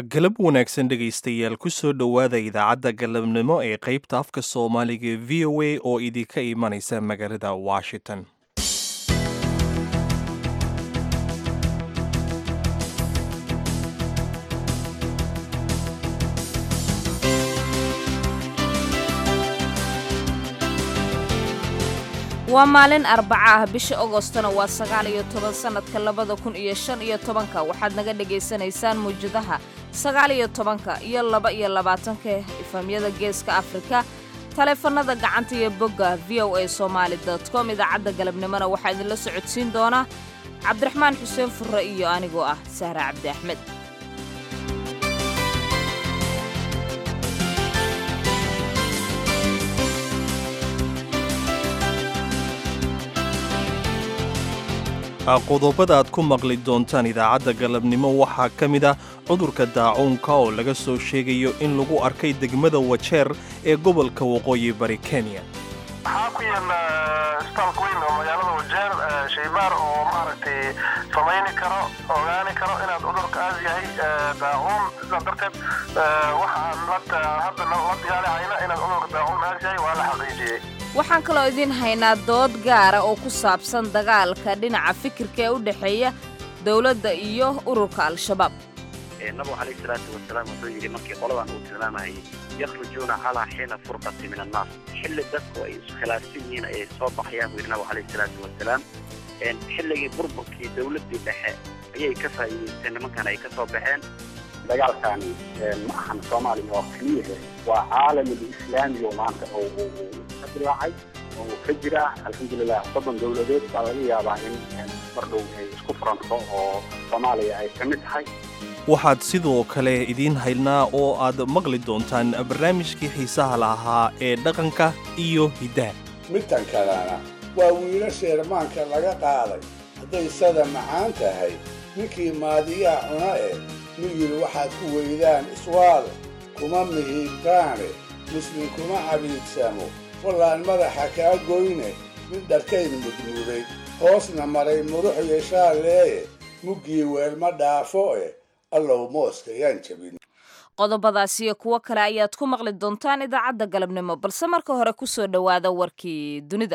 galab wanaagsan dhegaystayaal ku soo dhowaada idaacadda galabnimo ee qaybta afka soomaaliga v o a oo idinka imanaysa magaalada washington waa maalin arbaca ah bisha agostona waa sagaal iyo toban sannadka labada kun iyo shan iyo tobanka waxaad naga dhagaysanaysaan muwjadaha sagaal iyo tobanka iyo laba iyo labaatanka ifamyada geeska afrika taleefanada gacanta iyo bogga v o a somaali com idaacadda galabnimona waxaa idinla socodsiin doonaa cabdiraxmaan xuseen furre iyo anigoo ah sahra cabdi axmed qodobada aad ku maqli doontaan idaacadda galabnimo waxaa ka mid ah cudurka daacuunka oo laga soo sheegayo in lagu arkay degmada wajeer ee gobolka waqooyi bari kenya waxaa ku yaala isbitaalka weyn oo magaalada wajeer shaybaar oo maaragtay samayni karo ogaani karo inaad cudurka aad yahay daacuun sidaa darteed waxaan hadda la dagaalihayna inaad cudurka daacuun aad yahay waa la xaqiijiyey waxaan kaloo idiin haynaa dood gaara oo ku saabsan dagaalka dhinaca fikirka ee u dhexeeya dowladda iyo ururka al-shabaab nabigu calayhi salaatu wasalaam wuxuu yidhi markii qoladan uu tilmaamayay yakhrujuuna calaa xiina furqati min annaas xilli dadku ay iskhilaafsan yihiin ayay soo baxayaan buu yidhi nabigu calayhi salaatu wasalaam xilligii burburkii dowladdii dhexe ayay ka faa'iidaysteen nimankan ay ka soo baxeen dagaalkani ma ahan soomaaliya oo keliyahe waa caalamul islaami oo maanta oo ka dilaacay oo ka jira alxamdulilah soddon dowladeed baa laga yaabaa in mar dhow ay isku furanto oo soomaaliya ay ka mid tahay waxaad sidoo kale idiin haynaa oo aad maqli doontaan barnaamijkii xiisaha lahaa ee dhaqanka iyo hiddaha midtan kalena waa wiilasha irmaanka laga qaaday hadday sada macaan tahay ninkii maadiyaa cuna eh miyir waxaad ku weydaan iswaal kuma mihiibtaane muslim kuma cabiidsamo wallaan madaxa kaa goyne mid dharkayn mudmuuday hoosna maray murux yeeshaalleeye muggii weelma dhaafo eh allow mooska yaan jabin qodobadaas iyo kuwo kale ayaad ku maqli doontaan idaacadda galabnimo balse marka hore ku soo dhowaada warkii dunida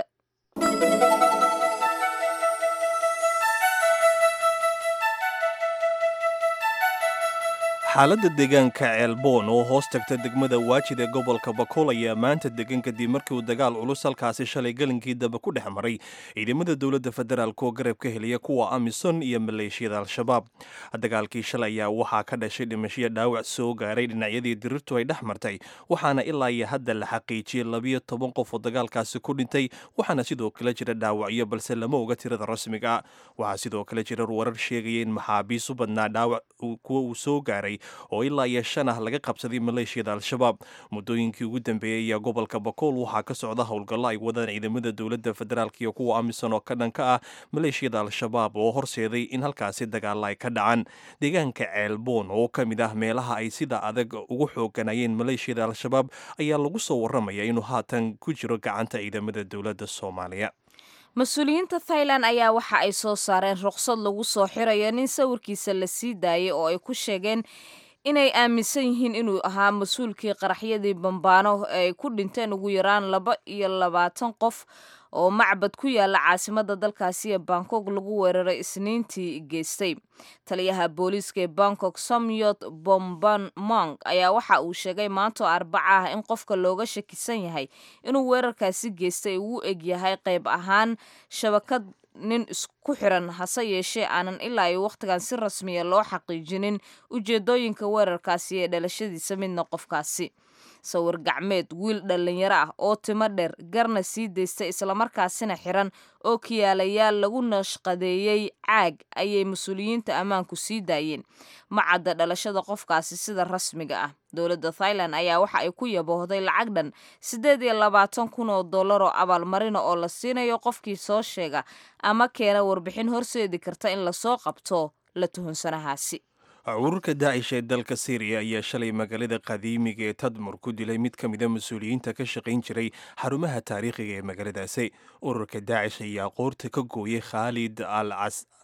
xaaladda deegaanka ceelboon oo hoos tagta degmada waajid ee gobolka bakool ayaa maanta degan kadib markii uu dagaal culus halkaasi shalay gelinkii dambe ku dhex maray ciidamada dowladda federaalk oo garab ka heliya kuwa amison iyo maleeshiyada al-shabaab dagaalkii shalay ayaa waxaa ka dhashay dhimashiyo dhaawac soo gaaray dhinacyadii dirirtu ay dhex martay waxaana ilaa iyo hadda la xaqiijiyey labiyo toban qof oo dagaalkaasi ku dhintay waxaana sidoo kale jira dhaawacyo balse lama oga tirada rasmiga waxaa sidoo kale jira warar sheegaya in maxaabiis u badnaa dhaawac kuwa uu soo gaaray oo ilaa iyo shan ah laga qabsaday maleeshiyada al-shabaab muddooyinkii ugu dambeeyey ayaa gobolka bakool waxaa ka socda howlgallo ay wadaan ciidamada dowladda federaalk iyo kuwa amisom oo ka dhanka ah maleeshiyada al-shabaab oo horseeday in halkaasi dagaalla ay ka dhacaan deegaanka ceelboon oo ka mid ah meelaha ay sida adag ugu xooganayeen maleeshiyada al-shabaab ayaa lagu soo warramaya inuu haatan ku jiro gacanta ciidamada dowladda soomaaliya mas-uuliyiinta thailand ayaa waxa ay soo saareen ruqsad lagu soo xirayo nin sawirkiisa la sii daayay oo ay ku sheegeen inay aaminsan yihiin inuu ahaa mas-uulkii qaraxyadii bambaano ee ay ku dhinteen ugu yaraan laba iyo labaatan qof oo macbad ku yaala caasimada dalkaasi ee bangkok lagu weeraray isniintii geystay taliyaha booliiska ee bangkok somyot bomban mong ayaa waxa uu sheegay maantoo arbaca ah in qofka looga shakisan yahay inuu weerarkaasi geystay uu eg yahay qayb ahaan shabakad nin isku xiran hase yeeshee aanan ilaa iyo wakhtigan si rasmiya loo xaqiijinin ujeedooyinka weerarkaasi ee dhalashadiisa midna qofkaasi sawir gacmeed wiil dhallinyaro ah oo timo dheer garna sii daystay islamarkaasina xiran oo kiyaalayaal lagu nashqadeeyey caag ayay mas-uuliyiinta ammaanku sii daayeen ma cadda dhalashada qofkaasi sida rasmiga ah dowladda thailand ayaa waxa ay ku yaboohday lacag dhan siddeed iyo labaatan kun oo dollar oo abaalmarina oo la siinayo qofkii soo sheega ama keena warbixin horseedi karta in lasoo qabto la tuhunsanahaasi ururka daacish ee dalka syriya ayaa shalay magaalada qadiimiga ee tadmur ku dilay mid ka mida mas-uuliyiinta ka shaqayn jiray xarumaha taariikhiga ee magaaladaasi ururka daacish ayaa qoorta ka gooyay khaalid al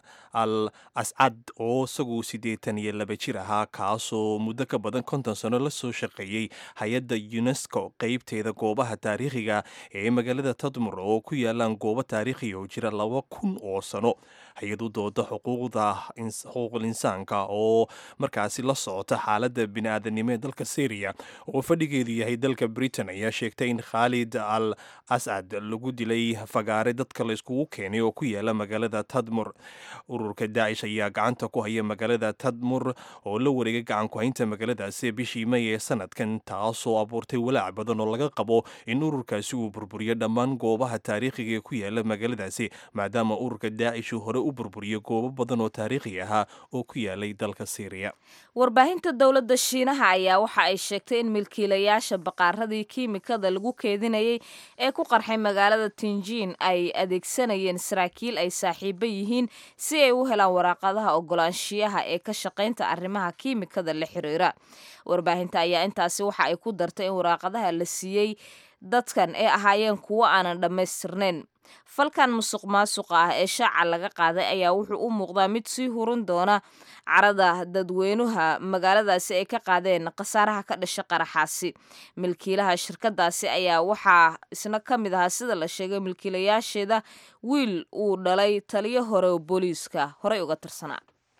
al ascad oo isagu siddeetan iyo laba jir ahaa kaasoo muddo ka badan konton sano la soo shaqeeyey hay-adda unesco qeybteeda goobaha taariikhiga ee magaalada tadmur oo ku yaalaan goobo taariikhiga oo jira laba kun oo sano hay-adu dooda xuquuqda xuquuqul insaanka oo markaasi la socota xaaladda bini-aadanimo ee dalka syriya oo fadhigeedu yahay dalka britain ayaa sheegtay in khaalid al ascad lagu dilay fagaare dadka la iskugu keenay oo ku yaala magaalada tadmur ururka daacish ayaa gacanta ku haya magaalada tadmur oo la wareegay gacan ku-haynta magaaladaasi bishii may ee sanadkan taasoo abuurtay walaac badan oo laga qabo in ururkaasi uu burburiyo dhammaan goobaha taariikhiga ee ku yaala magaaladaasi maadaama ururka daacish uu hore u burburiyo goobo badan oo taariikhi ahaa oo ku yaalay dalka syriya warbaahinta dowladda shiinaha ayaa waxa ay sheegtay in milkiilayaasha baqaaradii kiimikada lagu keedinayay ee ku qarxay magaalada tinjiin ay adeegsanayeen saraakiil ay saaxiibo yihiin si ay u helaan waraaqadaha ogolaanshiyaha ee ka shaqaynta arrimaha kiimikada la xiriira warbaahinta ayaa intaasi waxa ay ku dartay in waraaqadaha la siiyey dadkan ee ahaayeen kuwo aanan dhammaystirnayn falkan musuq maasuqa ah ee shaaca laga qaaday ayaa wuxuu u muuqdaa mid sii hurun doona carada dadweynuha magaaladaasi ay ka qaadeen khasaaraha ka dhasha qaraxaasi milkiilaha shirkadaasi ayaa waxaa isna ka mid ahaa sida la sheegay milkiilayaasheeda wiil uu dhalay taliyo hore oo booliiska horey uga tirsanaa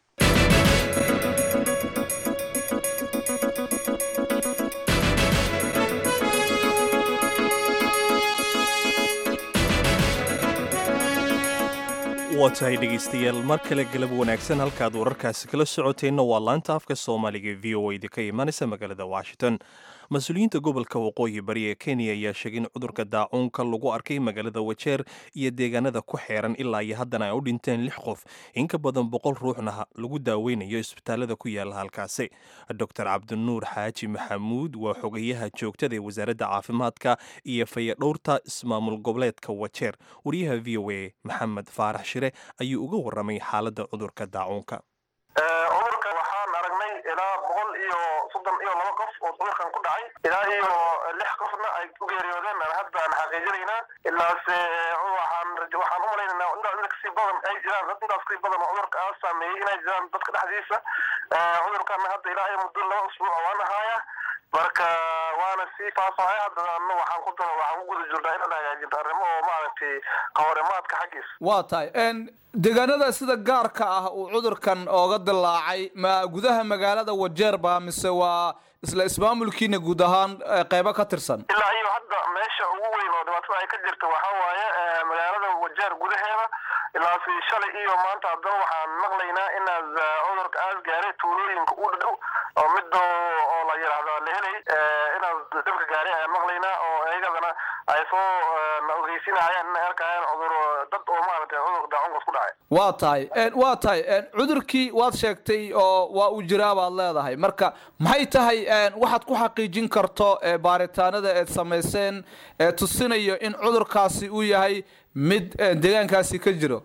waa tahay dhegaystayaal mar kale galab wanaagsan halkaad wararkaasi kala socoteenna waa laanta afka soomaaliga v o idinka imaanaysa magaalada washington mas-uuliyiinta gobolka waqooyi bari ee kenya ayaa sheegay in cudurka daacuunka lagu arkay magaalada wajeer iyo deegaanada ku xeeran ilaa iyo haddana ay u dhinteen lix qof in ka badan boqol ruuxna lagu daaweynayo isbitaalada ku yaala halkaasi doctor cabdinuur xaaji maxamuud waa xogayaha joogtada ee wasaaradda caafimaadka iyo fayadhowrta ismaamul goboleedka wajeer wariyaha v o a maxamed faarax shire ayuu uga waramay xaaladda cudurka daacuunka cudurka waxaan aragnay ilaa boqol iyo soddon iyo laba qof oo cudurkan ku dhacay ilaa iyo lix qofna ay u geeriyoodeen hadda aan xaqiijinaynaa ilaase waxaan waxaan u malaynaynaa intaas inta kasii badan ay jiraan dad intaas kasii badan oo cudurka aa saameeyey inay jiraan dadka dhexdiisa cudurkan hadda ilaa iyo muddo laba usbuuc waan ahaaya marka waana sii faafahaya haddana waxaan ku daro waxaan ku guda jirnaa inaan hagaajinto arrimo oo maaragtay kahorimaadka xaggiisa waa tahay deegaanada sida gaarka ah uu cudurkan ooga dilaacay ma gudaha magaalada wajeer ba mise waa isla ismaamulkiina guud ahaan qeybo ka tirsan ilaa iyo hadda meesha ugu weyn oo dhibaatada ay ka jirta waxaa waaye magaalada wajeer gudaheeda ilaasi shalay iyo maanta haddana waxaan maqlaynaa inaad cudurka aas gaaray tuulooyinka u dhow oo midda oo la yidhaahdo la helay inaad dhibka gaaray ayaan maqlaynaa oo iyagadana ay soo na ogeysinayaan inay arkayaan cudur dad oo maaragtay cudurka daacunkas ku dhacay waa tahay waa tahay cudurkii waad sheegtay oo waa uu jiraa baad leedahay marka maxay tahay waxaad ku xaqiijin karto baaritaanada eed samayseen ee tusinayo in cudurkaasi uu yahay mid deegaankaasi ka jiro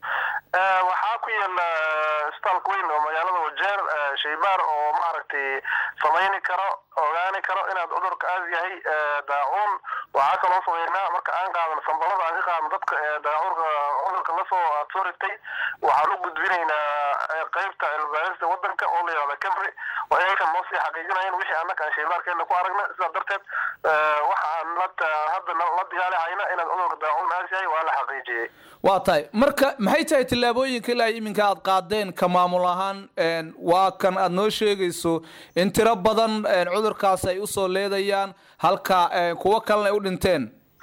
waxaa ku yaala isbitaalka weyn oo magaalada wajeer shaybaar oo maaragtay samayni karo ogaani karo inaad cudurka aas yahay daacuun waxaa kaloo sameynaa marka aan qaadano sambalada aan ka qaadno dadka daacurka cudurka lasoo aad soo rigtay waxaan u gudbinaynaa qeybta cilmibaarista wadanka oo la yihahda camry oo iyakan noo sii xaqiijinayan wixii annaka aan shaybaarkeena ku aragna sidaa darteed waxa aan la hadda la digaali hayna inaad cudurka daacuun aas yahay waa la xaqiijiyey waa tahay marka maxay tahay tillaabooyinka ilaa iminka aad qaadeen ka maamul ahaan waa kan aad noo sheegayso in tiro badan cudurkaas ay usoo leedayaan halka kuwo kalena ay u dhinteen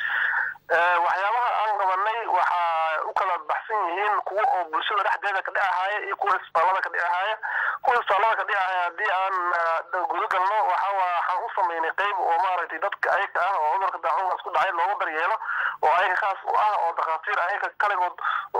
waxyaabaha aan qabanay waxaa u kala baxsan yihiin kuwa oo bulshada dhexdeeda ka dhicahaya iyo kuwa isbitaalada ka dhicahaya kuwa isbitaalada ka dhicahaya haddii aan guda galno waxa waxaan u samaynay qeyb oo maaragtay dadka ayaga ah oo cudurka daacunkaas ku dhacay loogu daryeelo oo ayaga khaas u ah oo dhakhaatiir ayaga kaligood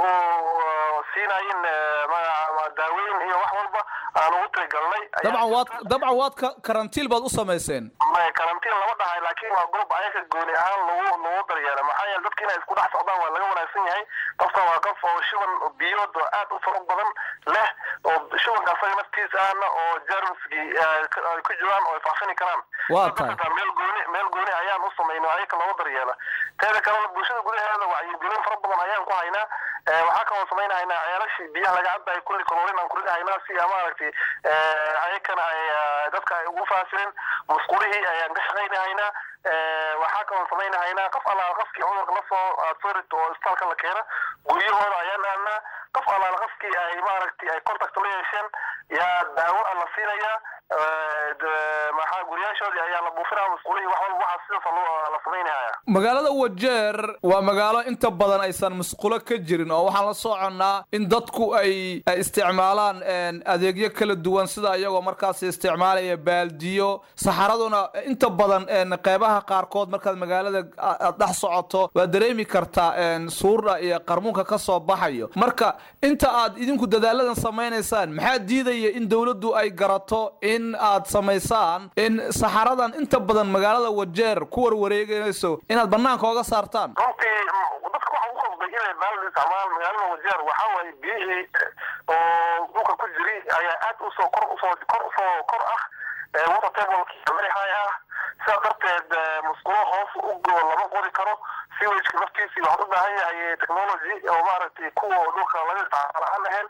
oo siinayin daaweyn iyo wax walba aan ugu tirigalnay dabcan waad dabcan waad ka karantiil baad u samayseen karantiin lama dhahay laakiin waa goob ayaga gooni ahaan lagu lagu daryeela maxaa yeele dadka inay isku dhex socdaan waa laga wanaagsan yahay qofkan waa qof oo shiban biyood oo aad u fara badan leh oo shubanka asaga naftiisa ahna oo jarmiskii ay ku jiraan oo ay faafini karaan Waa tahay. meel gooni meel gooni ayaan u samaynay ayaka looga daryeela teeda kalena bulshada gudaheeda wacyigelin fara badan ayaan ku haynaa Eh, waxaa kaloo samaynahaynaa ceelashii biyaha laga cabayo kulli kaloorin aan kuridahaynaa si ah, maaragtay eh, ayakana ay ah, dadka ay ugu faasirin musqulihii ayaan ka shaqaynahaynaa Eh, waxaa kaloo samaynahaynaa qof allaala qofkii cudurka lasoo aad soo rito oo isbitaalka la keena guryahooda ayaan aadnaa qof allaala qofkii ay maaragtay ay contact la yeesheen yaa daawo aan la siinayaa Eh, de- maxaa guryaashoodii ayaa la buufinaya musqulihii wax walba waxaa sidaas loo- la samaynahaya magaalada wajeer waa magaalo inta badan aysan musqulo ka jirin oo waxaan la soconnaa in dadku ay ay isticmaalaan een, adeegyo kala duwan sida iyagoo markaas isticmaalaya baaldiyo saxaraduna inta badan een, qeybaha qaarkood markaad magaalada a- aad dhex socoto waad dareemi kartaa een, suurda iyo qarmuunka ka soo baxayo marka inta aad idinku dadaaladan samaynaysaan maxaa diidaya in dowladdu ay garato in aad samaysaan in saxaradan inta badan magaalada wajeer ku warwareegayso inaad banaanka oga saartaan runtii m- dadka waxa ugu qasbay inay baaldi isticmaalaan magaalada wajeer waxaa waaye biyihii eh, oo dhulka ku jiri ayaa aad usoo kor usoo kor usoo kor ah eh, water tablekii madaxay ah sidaa darteed eh, musqulo hoos u go lama qodi karo siwajka naftiisii waxaa u baahan yahay technology oo maaragtay kuwa dhulka laga isticmaalo aan ahayn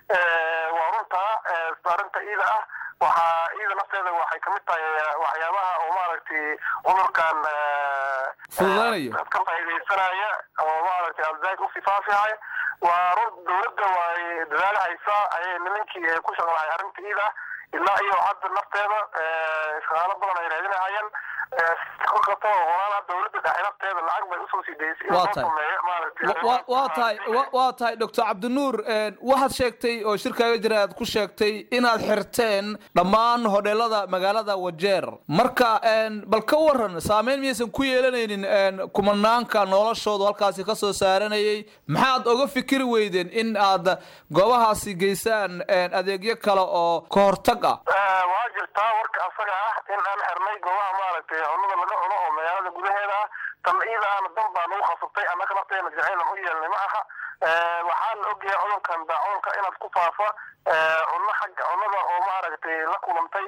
Eh, waa runtaa eh, arrinta iida ah waxaa iida nafteeda waxay kamid tahay eh, waxyaabaha oo maaragtay cudurkan eh, Fududaynaya. ka faa'iidaysanaya oo maaragtay alzaid u sifaafihaya waa run dowladda way dadaal haysaa ayay nimankii ay ku shaqalahay arrinta iida ilaa iyo hadda nafteeda eh, shaqaalo badan ay raadinahayaan Eh, kolkasta horaana dowladda dhexe nafteeda lacag bay usoo sii daysay in Waa loo tahay. sameeyo maaragtay Wa- wa- waa tahay wa- waa tahay doctor cabdinuur een, waxaad sheegtay oo shirkaaga jira aad ku sheegtay inaad xirteen dhammaan hodheelada magaalada wajeer marka een, bal ka waran saameyn miyaysan ku yeelanaynin een, kumanaanka noloshoodu halkaasi ka soo saaranayay maxaad oga fikiri weydeen in aad goobahaasi geysaan een, adeegyo kale oo ka hortag ah Eh, waa jirtaa warka asaga ah in aan xirnay goobaha maaragtay cunnada laga cuno oo magaalada gudaheeda ah tan iida ahna dan baa nagu khasabtay annaka nafteena jacaylan u yeelnay ma aha Eh, waxaa la ogyahay cudurkan daacuunka inaad ku faafa eh, cunno xagga cunnada oo maaragtay la kulantay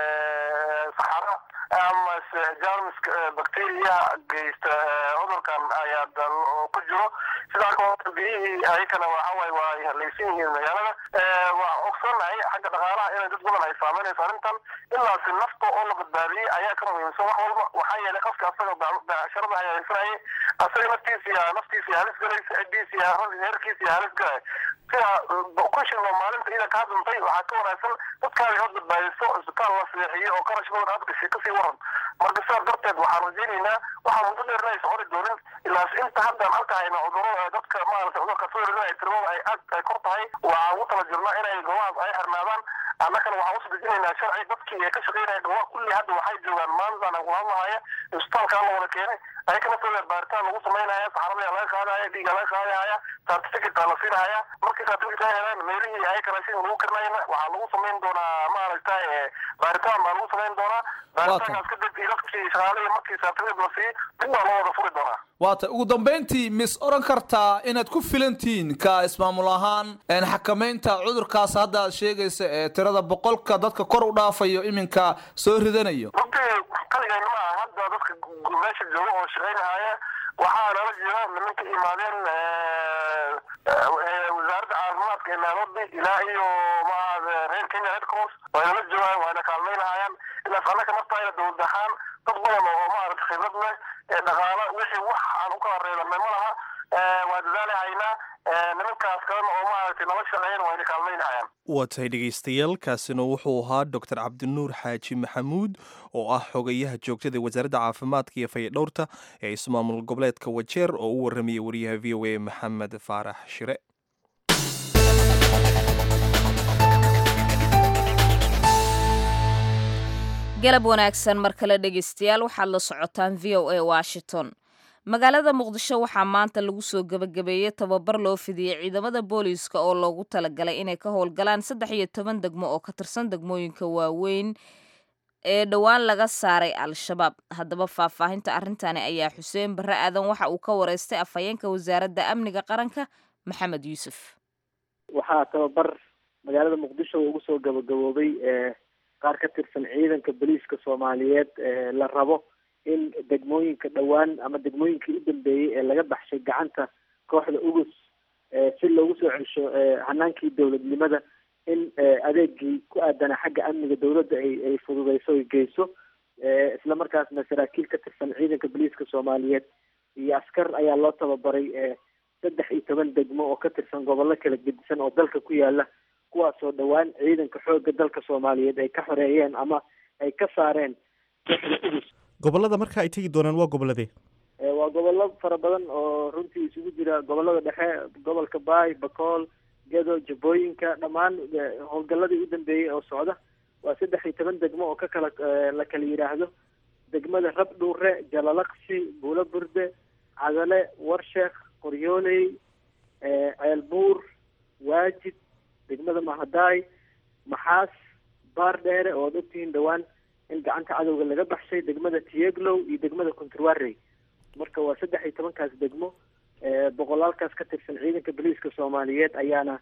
eh, saxara ama se jarmiska eh, bacteriyaha geysta eh, cudurkan ayaa dal- oo ku jiro sidaa kaloo biyihii ayakana waxa waaye waa ay halaysan yihiin magaalada Eh, waa ogsonahay xagga dhaqaalaha inay dad badan ay saameynayso arrintan ilaasi nafta oo la badbaadiyey ayaa ka muhiimsan wax walba waxaa yeelay qofka asaga bec- becsharada ayaa haysanayay asaga naftiisi yaa naftiisi halis galaysa ciddiisi yaa heerkiisi yaa halis galay sida kushinoo maalinta ida kaa duntay waxaa ka wanaagsan dadkaadi hor badbaadiso isbitaal la seexiyo oo qarash badan aad gashay kasii waran marka sidaa darteed waxaan rajaynaynaa waxaa muddo dheerna ay soconi doonin ilaas inta haddaan arkahayna cudurada dadka maaragtay cudurka soo ridinaya tirmada ay aad ay kor tahay waxaan ugu tala jirnaa inay goobahaas ay xirnaadaan annagana waxaan usoo dejinaynaa sharci dadkii ee ka shaqaynaya goobaha kulli hadda waxay joogaan maalintaan aan kula hadlahaya isbitaalkaa la wada keenay ayaka naftooda baaritaan lagu samaynaya saxarada laga qaadaya dhiiga laga qaadaya certificate la siinaya markii certificate ay helaan meelihii ayaka raashin lagu karnayna waxaa lagu samayn doonaa maaragtay eh, baaritaan baa lagu samayn doonaa baaritaankaas kadib iyo dadkii shaqaalihii markii certificate la siiyo dib baa loo wada furi doonaa waata ugu dambayntii mis oran kartaa inaad ku filantihiin ka ismaamul ahaan een, xakamaynta cudurkaas hadda aad sheegaysa ee tirada boqolka dadka kor u dhaafayo iminka soo ridanayo runtii kaligayna ma aha hadda dadka gu- meesha jooga oo shaqaynahaya waxaa nala jira nimanka imaadeen eh, eh, wasaaradda caafimaadka ee nairobi ilaa iyo maaha reer kenya red cross way nala joogaan wayna kaalmaynahayaan ilaas annaka naftayna dowlad ahaan dad badan oo maaragta khibrad leh ee dhaqaalo wixii wax aan u kala reebanay ma laha Eh, waa dadaalahaynaa Eh, nimankaas kalena oo maaragtay nala shaqeeyana wayna kaalmaynahayaan waa tahay dhegaystayaal kaasina wuxuu ahaa doctor cabdinuur xaaji maxamuud oo ah xogayaha joogtada ee wasaaradda caafimaadka iyo fayadhowrta ee ismaamul goboleedka wajeer oo u warramaya wariyaha v o a maxamed faarax shire galab wanaagsan mar kale dhegaystayaal waxaad la socotaan v o a washington magaalada muqdisho waxaa maanta lagu soo gebagabeeyey tababar loo fidiyey ciidamada booliiska oo loogu talagalay inay ka howlgalaan saddex iyo toban degmo oo ka tirsan degmooyinka waaweyn ee dhowaan laga saaray al-shabaab haddaba faahfaahinta arrintani ayaa xuseen barre aadan waxa uu ka wareystay afhayeenka wasaaradda amniga qaranka maxamed yuusuf waxaa tababar magaalada muqdisho ugu soo gabagaboobay qaar ka tirsan ciidanka boliiska soomaaliyeed la rabo in degmooyinka dhowaan ama degmooyinkii u dambeeyey ee laga baxshay gacanta kooxda ugus si loogu soo celsho hanaankii dowladnimada in adeegii ku aadana xagga amniga dowladda ay ay fududeyso ay geyso isla markaasna saraakiil ka tirsan ciidanka boliiska soomaaliyeed iyo askar ayaa loo tababaray saddex iyo toban degmo oo ka tirsan gobollo kala gedisan oo dalka ku yaala kuwaasoo dhowaan ciidanka xoogga dalka soomaaliyeed ay ka xoreeyeen ama ay ka saareen kooxda ugus gobollada marka ay tegi doonaan waa gobolladee waa gobollo fara badan oo runtii isugu jira gobollada dhexe gobolka baay bakool gedo jabooyinka dhammaan howlgalladii u dambeeyey oo socda waa saddex iyo toban degmo oo ka kala la kala yidhaahdo degmada rabdhuure jalalaqsi buulo burde cadale warsheekh qoryooley ceelbuur waajid degmada mahadaay maxaas baar dheere oo ad ogtihiin dhowaan in gacanta cadowga laga baxshay degmada tieglow iyo degmada contrwarey marka waa saddex iyo tobankaas degmo boqolaalkaas ka tirsan ciidanka boliiska soomaaliyeed ayaana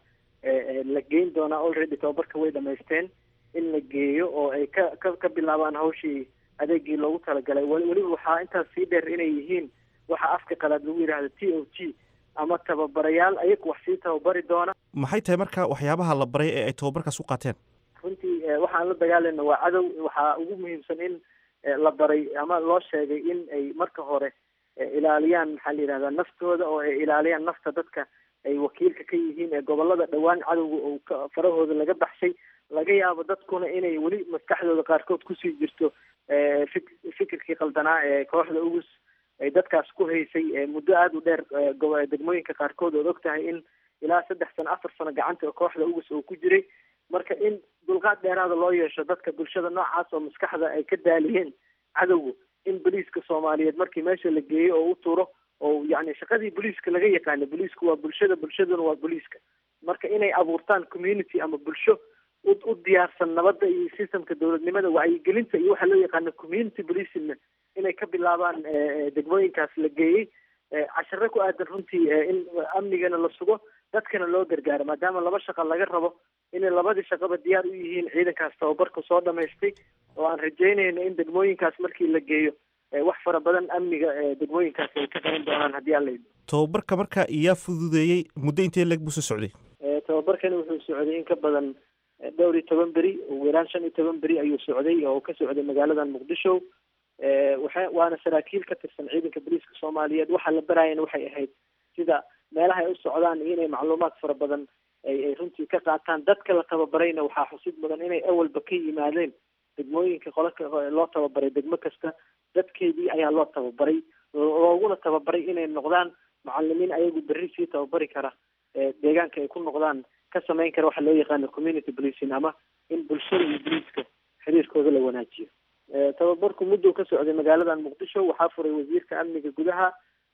la geyn doonaa already tababarka way dhamaysteen in la geeyo oo ay ka ka ka bilaabaan hawshii adeegii loogu talagalay weliba waxaa intaas sii dheer inay yihiin waxa afka qalaad lagu yidhaahdo t o g ama tababarayaal ayagu wax sii tababari doona maxay tahay marka waxyaabaha la baray ee ay tababarkaas u qaateen runtii waxaan la dagaalayna waa cadow waxaa ugu muhiimsan in la baray ama loo sheegay in ay marka hore ilaaliyaan maxaa la yidhahdaa naftooda oo ay ilaaliyaan nafta dadka ay wakiilka ka yihiin ee gobolada dhowaan cadowga oo ka farahooda laga baxshay laga yaabo dadkuna inay weli maskaxdooda qaarkood kusii jirto fik fikirkii qaldanaa ee kooxda ugus ay dadkaas ku haysay muddo aada u dheer degmooyinka qaarkood ood og tahay in ilaa saddex sano afar sano gacanta kooxda ugus oo ku jiray marka in dulqaad dheeraada loo yeesho dadka bulshada noocaas oo maskaxda ay ka daaliyeen cadowga in boliiska soomaaliyeed markii meesha la geeyo oo u turo oo yacni shaqadii boliiska laga yaqaano boliisku waa bulshada bulshaduna waa boliiska marka inay abuurtaan community ama bulsho u u diyaarsan nabadda iyo systemka dowladnimada wacyigelinta iyo waxaa loo yaqaano community policingna inay ka bilaabaan degmooyinkaas la geeyey cashare ku aadan runtii in amnigana la sugo dadkana loo gargaaro maadaama laba shaqa laga rabo inay labadii shaqaba diyaar u yihiin ciidankaas tababarka soo dhamaystay oo aan rajeynayno in degmooyinkaas markii la geeyo wax fara badan amniga degmooyinkaas ay ka qaban doonaan haddii aan la idmo tababarka marka iyaa fududeeyey muddo intee leeg buu soo socday tababarkani wuxuu socday in ka badan dhowr iyo toban beri ugu yaraan shan iyo toban beri ayuu socday oo ka socday magaaladan muqdisho waxa waana saraakiil ka tirsan ciidanka boliiska soomaaliyeed waxaa la baraayana waxay ahayd sida meelaha ay u socdaan iyo inay macluumaad fara badan ay ay runtii ka qaataan dadka la tababarayna waxaa xusid mudan inay awalba ka yimaadeen degmooyinka qolaka loo tababaray degmo kasta dadkeedii ayaa loo tababaray looguna tababaray inay noqdaan macalimiin ayagu berri sii tababari kara deegaanka ay ku noqdaan ka samayn kara waxa loo yaqaano community policing ama in bulshada iyo boliiska xiriirkooda la wanaajiyo tababarku mudduu ka socday magaaladan muqdisho waxaa furay wasiirka amniga gudaha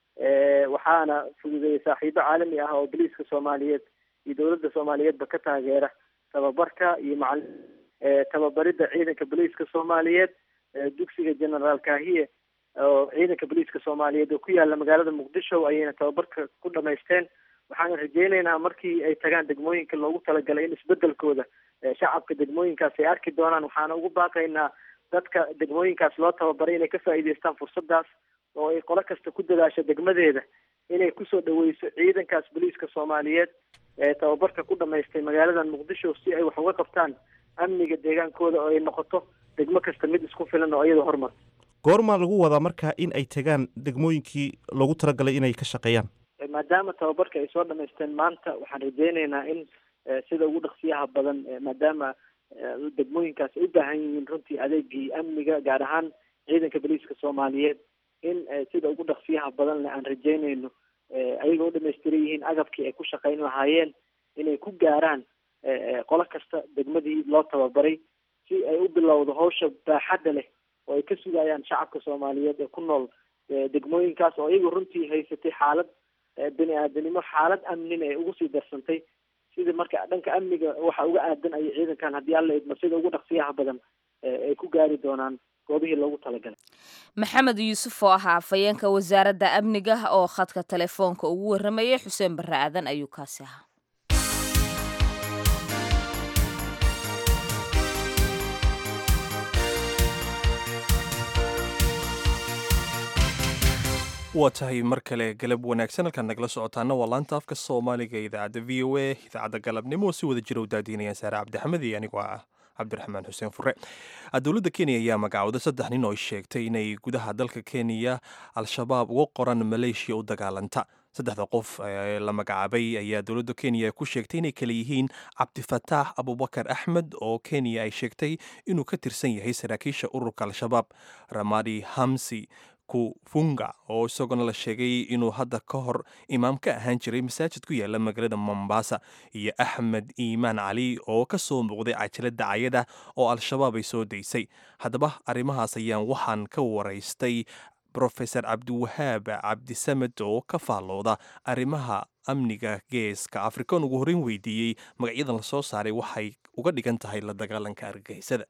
waxaana fududeeyey saaxiibo caalami ah oo boliiska soomaaliyeed iyo dowladda soomaaliyeedba ka taageera tababarka iyo macali tababaridda ciidanka boliiska soomaaliyeed dugsiga generaal kahiye oo ciidanka boliiska soomaaliyeed oo ku yaala magaalada muqdisho ayayna tababarka ku dhamaysteen waxaana rajeyneynaa markii ay tagaan degmooyinka loogu talagalay in isbedelkooda shacabka degmooyinkaas ay arki doonaan waxaana ugu baaqaynaa dadka degmooyinkaas loo tababaray inay ka faa'iideystaan fursadaas oo ay qolo kasta ku dadaasho degmadeeda inay kusoo dhaweyso ciidankaas boliiska soomaaliyeed ee tababarka ku dhamaystay magaaladan muqdisho si ay wax uga qabtaan amniga deegaankooda oo ay noqoto degmo kasta mid isku filan oo iyadoo hormarta goormaa lagu wadaa marka in ay tagaan degmooyinkii loogu talagalay inay ka shaqeeyaan maadaama tababarka ay soo dhamaysteen maanta waxaan rajeyneynaa in sida ugu dhaqsiyaha badan maadaama degmooyinkaas ay u baahan yihiin runtii adeegii amniga gaar ahaan ciidanka boliiska soomaaliyeed in sida ugu dhaqsiyaha badanle aan rajeyneyno ayagoo u dhamaystiran yihiin agabkii ay ku shaqayn lahaayeen inay ku gaaraan qolo kasta degmadii loo tababaray si ay u bilowdo hawsha baaxadda leh oo ay ka sugayaan shacabka soomaaliyeed ee ku nool degmooyinkaas oo iyagu runtii haysatay xaalad bini aadanimo xaalad amnina ee ugu sii darsantay sidii marka dhanka amniga waxa uga aadan ayay ciidankan haddii alla idmo sida ugu dhaqsiyaha badan ay ku gaari doonaan goobihii loogu talagalay maxamed yuusuf oo ahaa afhayeenka wasaaradda amniga oo khadka telefoonka ugu warramayay xuseen barre aadan ayuu kaasi ahaa waa tahay mar kale galab wanaagsan halkaan nagala socotaana waa laanta afka soomaaliga ee idaacadda v o a idaacadda galabnimo oo si wada jira u daadiinayaan saare cabdixamed iyo anigoo ah cabdiraxmaan xuseen fure dowladda kenya ayaa magacooda saddex nin oo sheegtay inay gudaha dalka kenya al-shabaab uga qoran maleeshiya u dagaalanta saddexda qof ee la magacaabay ayaa dowladda kenya ku sheegtay inay kale yihiin cabdifataax abubakar axmed oo kenya ay sheegtay inuu ka tirsan yahay saraakiisha ururka al-shabaab ramadi hamsi kufunga oo isaguna la sheegay inuu hadda ka hor imaam ka ahaan jiray masaajid ku yaala magaalada mombasa iyo axmed iimaan cali oo ka soo muuqday cajalada cayada oo al-shabaab ay soo daysay haddaba arrimahaas ayaan waxaan ka waraystay brofesor cabdiwahaab cabdisamed oo ka faallooda arrimaha amniga geeska afrikan ugu horreyn weydiiyey magacyadan lasoo saaray waxay uga dhigan tahay la dagaalanka argagixisada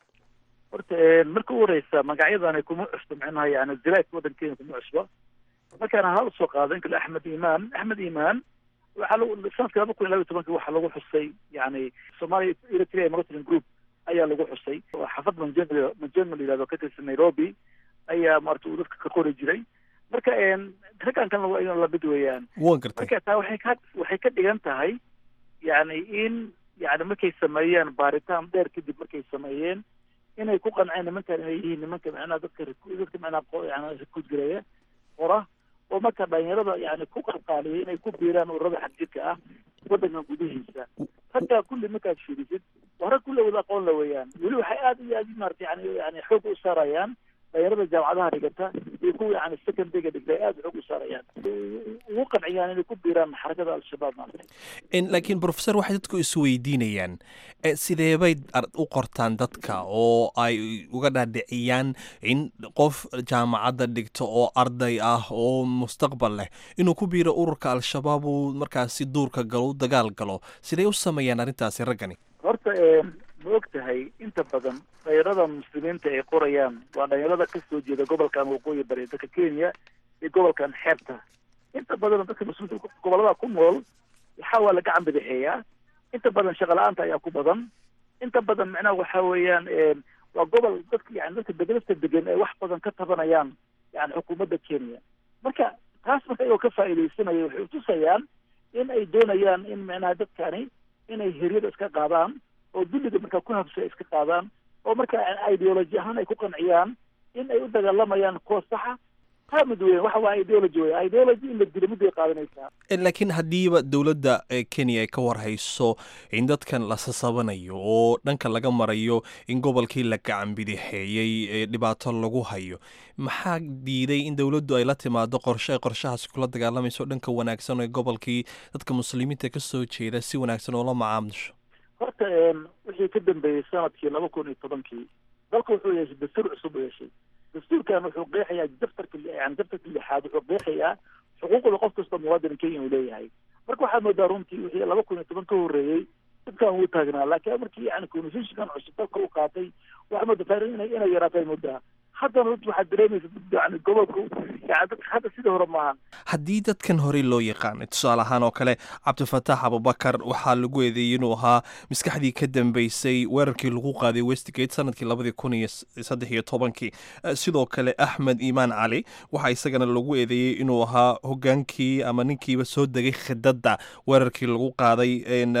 horta marka u horeysa magacyadani kuma cusbo micnaha yani ziraadka waddankeena kuma cusbo markaana hal soo qaado inkale axmed iimaan axmed iimaan waxaa lagu sanadka laba kun iyo laba iyo tobanka waxaa lagu xusay yani somalia eritrea monitoring group ayaa lagu xusay xaafad manjeml manjeml la yihahdo ka tirsan nairobi ayaa maarata uu dadka ka qori jiray marka raggan kalena waa in lamid weeyaan waan gartay marka taa waxay ka waxay ka dhigan tahay yani in yani markay sameeyeen baaritaan dheer kadib markay sameeyeen inay ku qanceen nimankan inay yihiin nimanka macnaha dadka dadka macnaha yani rikuud gareeya qora oo marka dhalinyarada yani ku qalqaaliyay inay ku biiraan ururada xagjirka ah waddankan gudihiisa raggaa kulli markaad fiirisid waa rag kulli wada aqoon la weeyaan weli waxay aad iyo aad maarata yani yani xoog u saarayaan dhalinyarada jaamacadaha dhigata iyo kuwa yani secondaryga dhigta ay aad xoog u saarayaan ugu qanciyaan inay ku biiraan xarakada al-shabaab maarata laakiin professor waxay dadku isweydiinayaan sideebay u qortaan dadka oo ay uga dhaadhiciyaan in qof jaamacadda dhigto oo arday ah oo mustaqbal leh inuu ku biiro ururka al-shabaab uu markaasi duurka galo u dagaal galo siday u sameeyaan arrintaasi raggani horta ma og tahay inta badan dhalinyarada muslimiinta ay qorayaan waa dhalinyarada ka soo jeeda gobolkan waqooyi bari dalka kenya iyo gobolkan xeebta inta badan dadka muslimiinta gobolada ku nool waxaa waa la gacan badaxeeyaa inta badan shaqa la-aanta ayaa ku badan inta badan macnaha waxa weeyaan waa gobol dadka yani dadka degelasta degan ay wax badan ka tabanayaan yani xukuumadda kenya marka taas marka iyagoo ka faa'iidaysanaya waxay utusayaan in ay doonayaan in macnaha dadkani inay heryada iska qaadaan oo dulliga markaa ku habsa iska qaadaan oo marka ideology ahaan ay ku qanciyaan in ay u dagaalamayaan kuwa saxa taa mid weyn waxa waa ideology wey ideology in la dilo midday qaadanaysaa laakiin haddiiba dowladda kenya ay ka warhayso in dadkan la sasabanayo oo dhanka laga marayo in gobolkii la gacan bidixeeyey ee dhibaato lagu hayo maxaa diiday in dowladdu ay la timaado qorshe ay qorshahaasi kula dagaalamayso dhanka wanaagsan ee gobolkii dadka muslimiinta ka soo jeeda si wanaagsan oo la macaamusho horta wixii ka dambeeyey sanadkii laba kun iyo tobankii dalka wuxuu yeeshay dastuur cusub u yeeshay dastuurkan wuxuu qeexayaa daftarka yani daftarka lixaad wuxuu qeexayaa xuquuqda qof kasta muwaadin kenya uu leeyahay marka waxaad moodaa runtii wixii laba kun iyo toban ka horreeyey dadkan wuu taagnaa laakiin markii yani constitutionkan cusub dalka u qaatay waxaa moodaa taariikh inay inay yaraatay moodaa haddana runtii waxaad dareemaysa yani gobolku yani dadka hadda sidii hore maahan haddii dadkan horey loo yaqaanay tusaale ahaan oo kale cabdifataax abubakar waxaa lagu eedeeyey inuu ahaa maskaxdii ka dambeysay weerarkii lagu qaaday westgate sanadkii labadii kun iyo saddex iyo tobankii sidoo kale axmed iimaan cali waxaa isagana lagu eedeeyey inuu ahaa hogaankii ama ninkiiba soo degay khidadda weerarkii lagu qaaday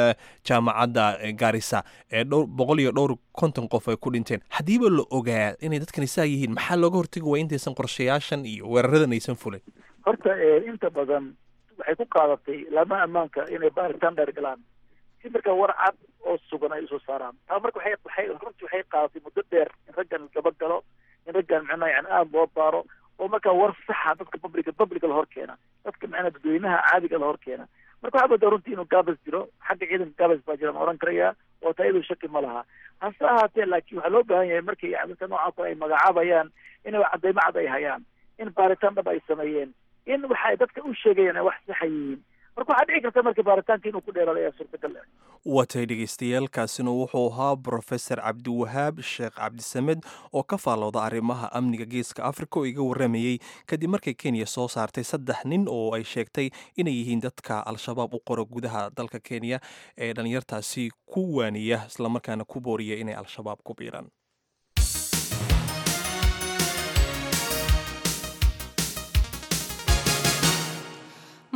jaamacadda gaarisa ee dhowr boqol iyo dhowr konton qof ay ku dhinteen haddiiba la ogaa inay dadkani saa yihiin maxaa looga hortagi waa intaysan qorshayaashan iyo weeraradan aysan fulin horta inta badan waxay ku qaadatay laamaha ammaanka inay baaritaan dheer galaan si marka war cad oo sugan ay usoo saaraan taa marka waxay waxay runtii waxay qaadatay muddo dheer in raggan gaba galo in raggan macnaha yani aada loo baaro oo markaa war saxa dadka publica publica la hor keena dadka macnaha dadweynaha caadiga la hor keena marka waxaa moodaa runtii inuu gaabas jiro xagga ciidanka gaabas baa jira ma oran karaya oo taa iyadoo shaki ma laha hase ahaatee laakiin waxaa loo baahan yahay markay yani dadka noocan kale ay magacaabayaan inay cadaymo cad ay hayaan in baaritaan dhab ay sameeyeen in waxay dadka u sheegayaan ay wax saxa yihiin marka waxaa dhici karta marka baaritaanka inuu ku dheeraado ayaa suurtagal ah watay dhegeystayaaalkaasina wuxuu ahaa brofesor cabdiwahaab sheekh cabdisamed oo ka faallooda arrimaha amniga geeska africa oo iga warramayey kadib markay kenya soo saartay saddex nin oo ay sheegtay inay yihiin dadka al-shabaab u qoro gudaha dalka kenya ee dhalinyartaasi ku waaniya islamarkaana ku booriya inay al-shabaab ku biiraan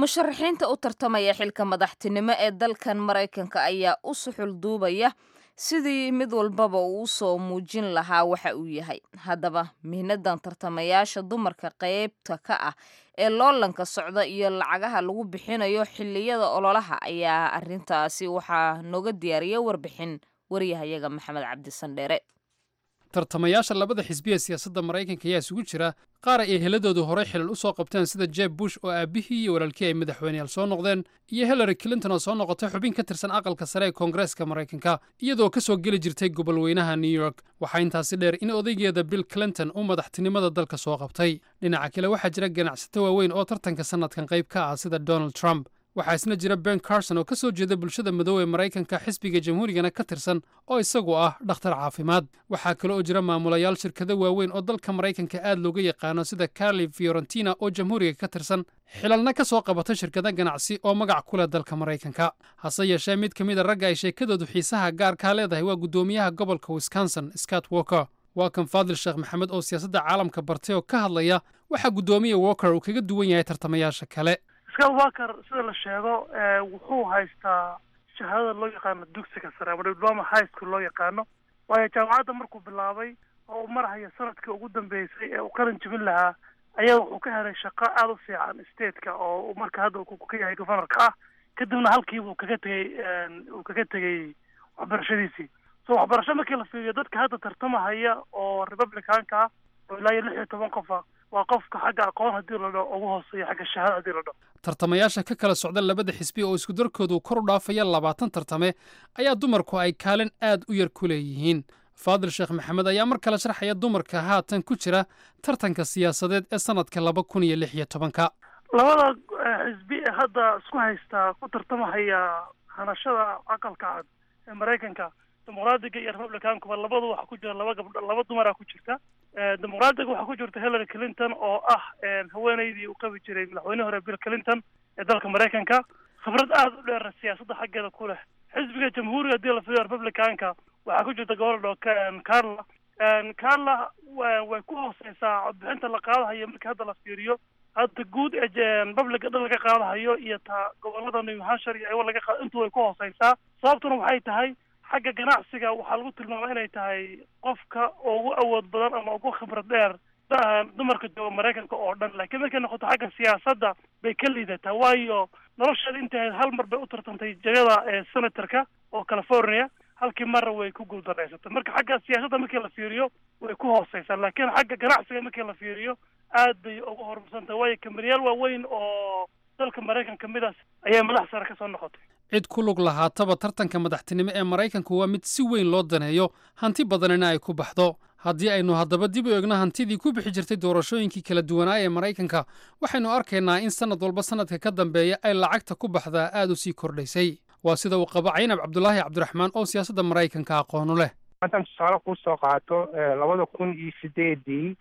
musharaxiinta u tartamaya xilka madaxtinimo ee dalkan maraykanka ayaa u suxul duubaya sidii mid walbaba uu u soo muujin lahaa waxa uu yahay haddaba mihnadan tartamayaasha dumarka qaybta ka ah ee loolanka socda iyo lacagaha lagu bixinayo xilliyada ololaha ayaa arintaasi waxaa nooga diyaariya warbixin waryahayaga maxamed cabdisandheere tartamayaasha labada xisbi ee siyaasadda maraykanka ayaa isugu jira qaar ay eheladoodu horey xilal u soo qabteen sida jeb bush oo aabbihii iyo walaalkii ay madaxweyneyaal soo noqdeen iyo hillary clinton oo soo noqotay xubin ka tirsan aqalka sare ee koongareeska maraykanka iyadoo ka soo geli jirtay gobolweynaha new york waxaa intaasi dheer in odaygeeda bill clinton uu madaxtinimada dalka soo qabtay dhinaca kale waxaa jira ganacsato waaweyn oo tartanka sannadkan qayb ka ah sida donald trump waxaa isna jira ben carson oo ka soo jeeda bulshada madow ee maraykanka xisbiga jamhuurigana ka tirsan oo isagu ah dhakhtar caafimaad waxaa kale oo jira maamulayaal shirkado waaweyn oo dalka maraykanka aad looga yaqaano sida carli fiorentina oo jamhuuriga ka tirsan xilalna ka soo qabata shirkado ganacsi oo magac ku leh dalka maraykanka hase yeeshee mid ka mid a ragga ay sheekadoodu xiisaha gaarkaa leedahay waa guddoomiyaha gobolka wisconsin scott walker waa kan faadil sheekh maxamed oo siyaasadda caalamka bartay oo ka hadlaya waxaa guddoomiya walker uu kaga duwan yahay tartamayaasha kale scott walker sida la sheego wuxuu haystaa shahaadada loo yaqaano dugsiga sare ama diploma high school loo yaqaano waayo jaamacadda markuu bilaabay oo uu marhaya sanadkii ugu dambeysay ee uu qalin jebin lahaa ayaa wuxuu ka helay shaqo aada u fiican stateka oo marka hadda uu ka yahay governorka ah kadibna halkiiba uu kaga tegey uu kaga tegey waxbarashadiisii so waxbarasho markii la fiiriyo dadka hadda tartamahaya oo republicanka ah oo ilaa iyo lix iyo toban qofa waa qofka xagga aqoon haddii la dhaho ugu hooseeya xagga shahaada haddii la dhaho tartamayaasha ka kala socda labada xisbi oo isku darkoodu kor u dhaafaya labaatan tartame ayaa dumarku ay kaalin aad u yar ku leeyihiin faadil sheekh maxamed ayaa mar kale sharxaya dumarka haatan ku jira tartanka siyaasadeed ee sannadka laba kun iyo lix iyo tobanka labada xisbi ee hadda isku haystaa ku tartamahaya hanashada aqalka cad ee maraykanka dimuqraadiga iyo republicankuba labadu waxa ku jira laba gabdho laba dumaraa ku jirta dimuqraadiga waxaa ku jirta hillary clinton oo ah haweeneydii uu qabi jiray madaxweyne hore bill clinton ee dalka maraykanka khibrad aada u dheer siyaasadda xaggeeda ku leh xisbiga jamhuuriga haddii la fiiriyo republicanka waxaa ku jirta gobol dho carla carla way ku hooseysaa codbixinta la qaadahayo markii hadda la fiiriyo hadda guud ee publica dhan laga qaadahayo iyo ta gobolada new hampshire iyo iwa laga qaado intu way ku hooseysaa sababtuna waxay tahay xagga ganacsiga waxaa lagu tilmaama inay tahay qofka ugu awood badan ama ugu khibrad dheer dumarka jooga maraykanka oo dhan laakiin markay noqoto xagga siyaasadda bay ka liidataa waayo nolosheeda intay hal mar bay u tartantay jagada ee senatorka oo california halkii marra way ku guuldareysatay marka xagga siyaasadda markii la fiiriyo way ku hooseysaa laakiin xagga ganacsiga markii la fiiriyo aad bay uga horumarsantahay waayo kambaniyaal waaweyn oo dalka maraykanka midaas ayay madax sare ka soo noqotay cid ku lug lahaataba tartanka madaxtinimo ee maraykanku waa mid si weyn loo daneeyo hanti badanina ay ku baxdo haddii aynu haddaba dib u eegno hantidii ku bixi jirtay doorashooyinkii kala duwanaa ee maraykanka waxaynu arkaynaa in sannad walba sannadka ka dambeeya ay lacagta ku baxdaa aad u sii kordhaysay waa sida uu qabo caynab cabdulaahi cabdiraxmaan oo siyaasadda maraykanka aqoonu leh haddaan tusaale kuu soo qaato labada kun iyo sideedii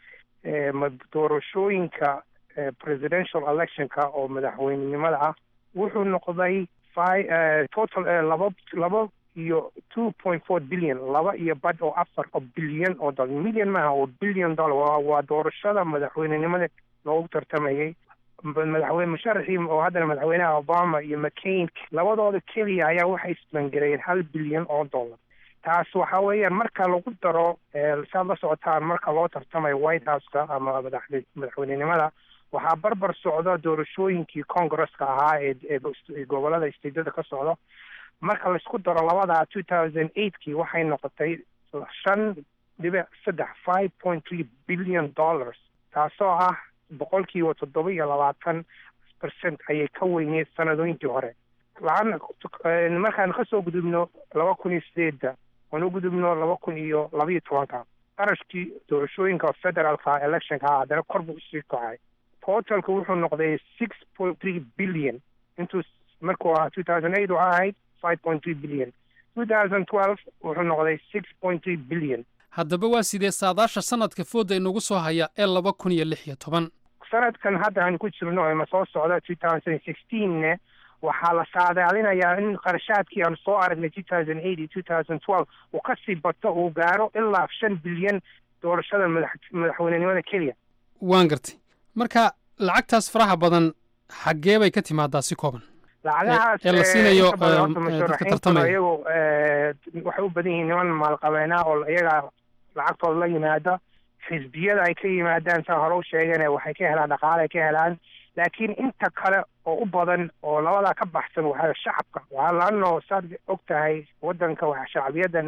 doorashooyinka presidential electionka oo madaxweynenimada ah wuxuu noqday total laba laba iyo two point four billion laba iyo bad oo afar oo bilyan oo dollar million maaha oo billion dollar waa doorashada madaxweynenimada loogu tartamayay madaxweyne musharaxii oo haddana madaxweynaha obama iyo mccain labadooda keliya ayaa waxay isbangareeyeen hal bilyan oo dollar taas waxa weeyaan marka lagu daro saad la socotaan marka loo tartamayo white houseka ama madaxweynenimada waxaa barbar socda doorashooyinkii congresska ahaa ee gobolada stateda ka socda marka laisku daro labadaa two thousand eightkii waxay noqotay shan dhibic saddex five point three billion dollars taasoo ah boqolkiiba toddoba iyo labaatan percent ayay ka weyneed sanadooyinkii hore laana markaan kasoo gudubno laba kun iyo sideedda aan u gudubno laba kun iyo labaiyo tobanka qarashkii doorashooyinka federaalka electionka ah haddana kor buu usii kacay totalka wuxuu noqday six point three billion intuu markuu ahaa two thousand eight waxaa ahayd five point three billion two thousand twelve wuxuu noqday six point three billion haddaba waa sidee saadaasha sanadka fooda inagu soo haya ee laba kun iyo lix iyo toban sanadkan hadda aan ku jirno ima soo socda two thousand sixteenna waxaa la saadaalinayaa in qarashaadkii aan soo aragnay two thousand eight iyo two thousand twelve uu kasii bato uu gaaro ilaa shan bilyan doorashada madax madaxweynenimada keliya waan gartay marka lacagtaas faraha badan xaggee bay ka timaadaa si kooban lacagahaas ee la siinayo inta badan horta eh, dadka musharaxiintuna tartamaya iyagu eh, waxay u badan yihiin niman maalqabeena oo iyaga lacagtooda la yimaada xisbiyada ay ka yimaadaan saan hore u sheegane waxay ka helaan dhaqaale ay ka helaan laakiin inta kale oo u badan oo labadaa ka baxsan waxaa shacabka waxaa laano saad og tahay wadanka waxa shacbiyadan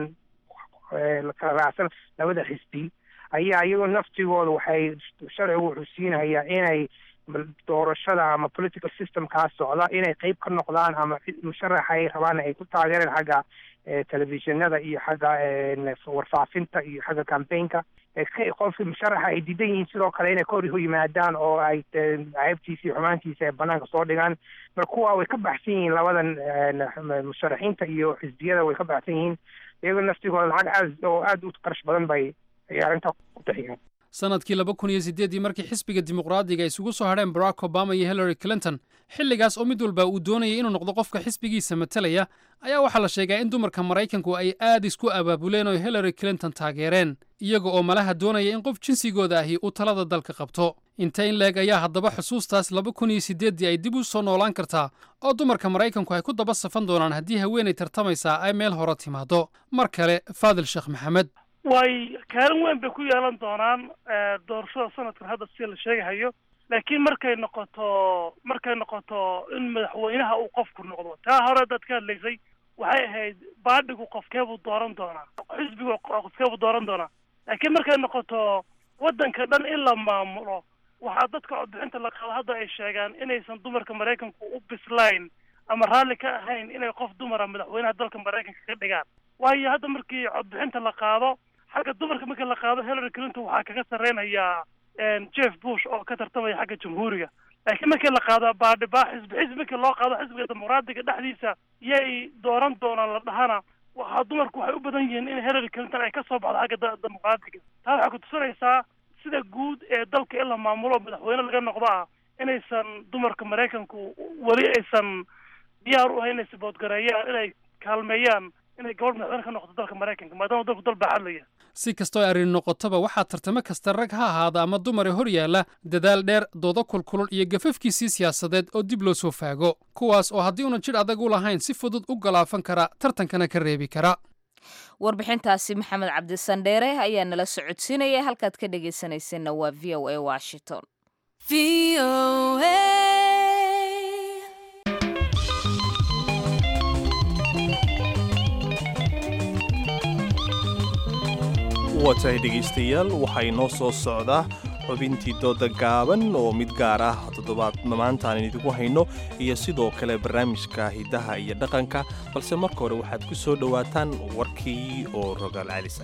eh, la kala raacsan labada xisbi ayaa iyagoo naftigooda waxay sharcigu wuxuu siinayaa inay doorashada ama political systemkaa socda inay qeyb ka noqdaan ama cid musharaxa ay rabaan ay ku taageereen xagga eh, telefishinada iyo xagga eh, warfaafinta iyo xagga campaignka Eh, ka- qofkii musharaxa ay diidan yihiin sidoo kale inay ka hor yimaadaan oo ay eh, ceebtiisa iyo xumaantiisa ay banaanka soo dhigaan marka kuwa way ka baxsan yihiin labadan eh, musharaxiinta iyo xisbiyada way ka baxsan yihiin iyagoo naftigooda lacag aad oo aad u qarash badan bay ay arrintaa ku bixiyaan sanadkii laba kun iyo sideedii markii xisbiga dimuqraadiga ay isugu soo hadheen barack obama iyo hillary clinton xilligaas oo mid walba uu doonayay inuu noqdo qofka xisbigiisa matalaya ayaa waxaa la sheegaa in dumarka maraykanku ay aad isku abaabuleen oo hillary clinton taageereen iyaga oo malaha doonaya in qof jinsigooda ahi uu talada dalka qabto inta in leeg ayaa haddaba xusuustaas laba kun iyo sideeddii ay dib u soo noolaan kartaa oo dumarka maraykanku ay ku daba safan doonaan haddii haweenay tartamaysaa ay meel hore timaado mar kale faadil sheekh maxamed way kaalin weyn bay ku yeelan doonaan eh, doorashada sanadkan hadda sida la sheegahayo laakiin markay noqoto markay noqoto in madaxweynaha uu qofku noqdo taa hore dad ka hadlaysay waxay ahayd baadhigu qofkeebuu dooran doonaa xisbigu qofkeebuu dooran doonaa laakiin markay noqoto waddanka dhan in la maamulo waxaa dadka codbixinta la qaado hadda ay sheegaan inaysan dumarka maraykanku u bislayn ama raalli ka ahayn inay qof dumara madaxweynaha dalka maraykanka ka dhigaan waayo hadda markii codbixinta la qaado xagga dumarka markii la qaado hillary clinton waxaa kaga sarreynayaa jeff bush oo ka tartamaya xagga jamhuuriga laakiin markii la qaado baadhibaa xisbi xisbi markii loo qaado xisbiga dimuqraadiga dhexdiisa yay dooran doonaan la dhahana waxaa dumarku waxay u badan yihiin in hillary clinton ay ka soo baxdo xagga da- dimuqraadiga taa waxay ku tusinaysaa sida guud ee dalka in la maamulo madaxweyne laga noqdo ah inaysan dumarka maraykanku weli aysan diyaar u ahayn inay saboodgareeyaan inay kaalmeeyaan inay gabadh madaxweyne ka noqoto dalka maraykanka maadaama dalku dal baa hadlaya si kastoo ay arrin noqotaba waxaa tartamo kasta rag ha ahaada ama dumar ee hor yaalla dadaal dheer doodo kulkulul iyo gafafkiisii siyaasadeed oo dib loo soo faago kuwaas oo haddii unan jidh adag u lahayn si fudud u galaafan kara tartankana ka reebi kara warbixintaasi maxamed cabdisandheere ayaa nala socodsiinaya halkaad ka dhegaysanaysanna waa v o a washington waa tahay dhegaystayaal waxaa inoo soo socdaa xubintii dooda gaaban oo mid gaar ah toddobaad maantaan idigu hayno iyo sidoo kale barnaamijka hidaha iyo dhaqanka balse marka hore waxaad ku soo dhowaataan warkii oo rogaal calisa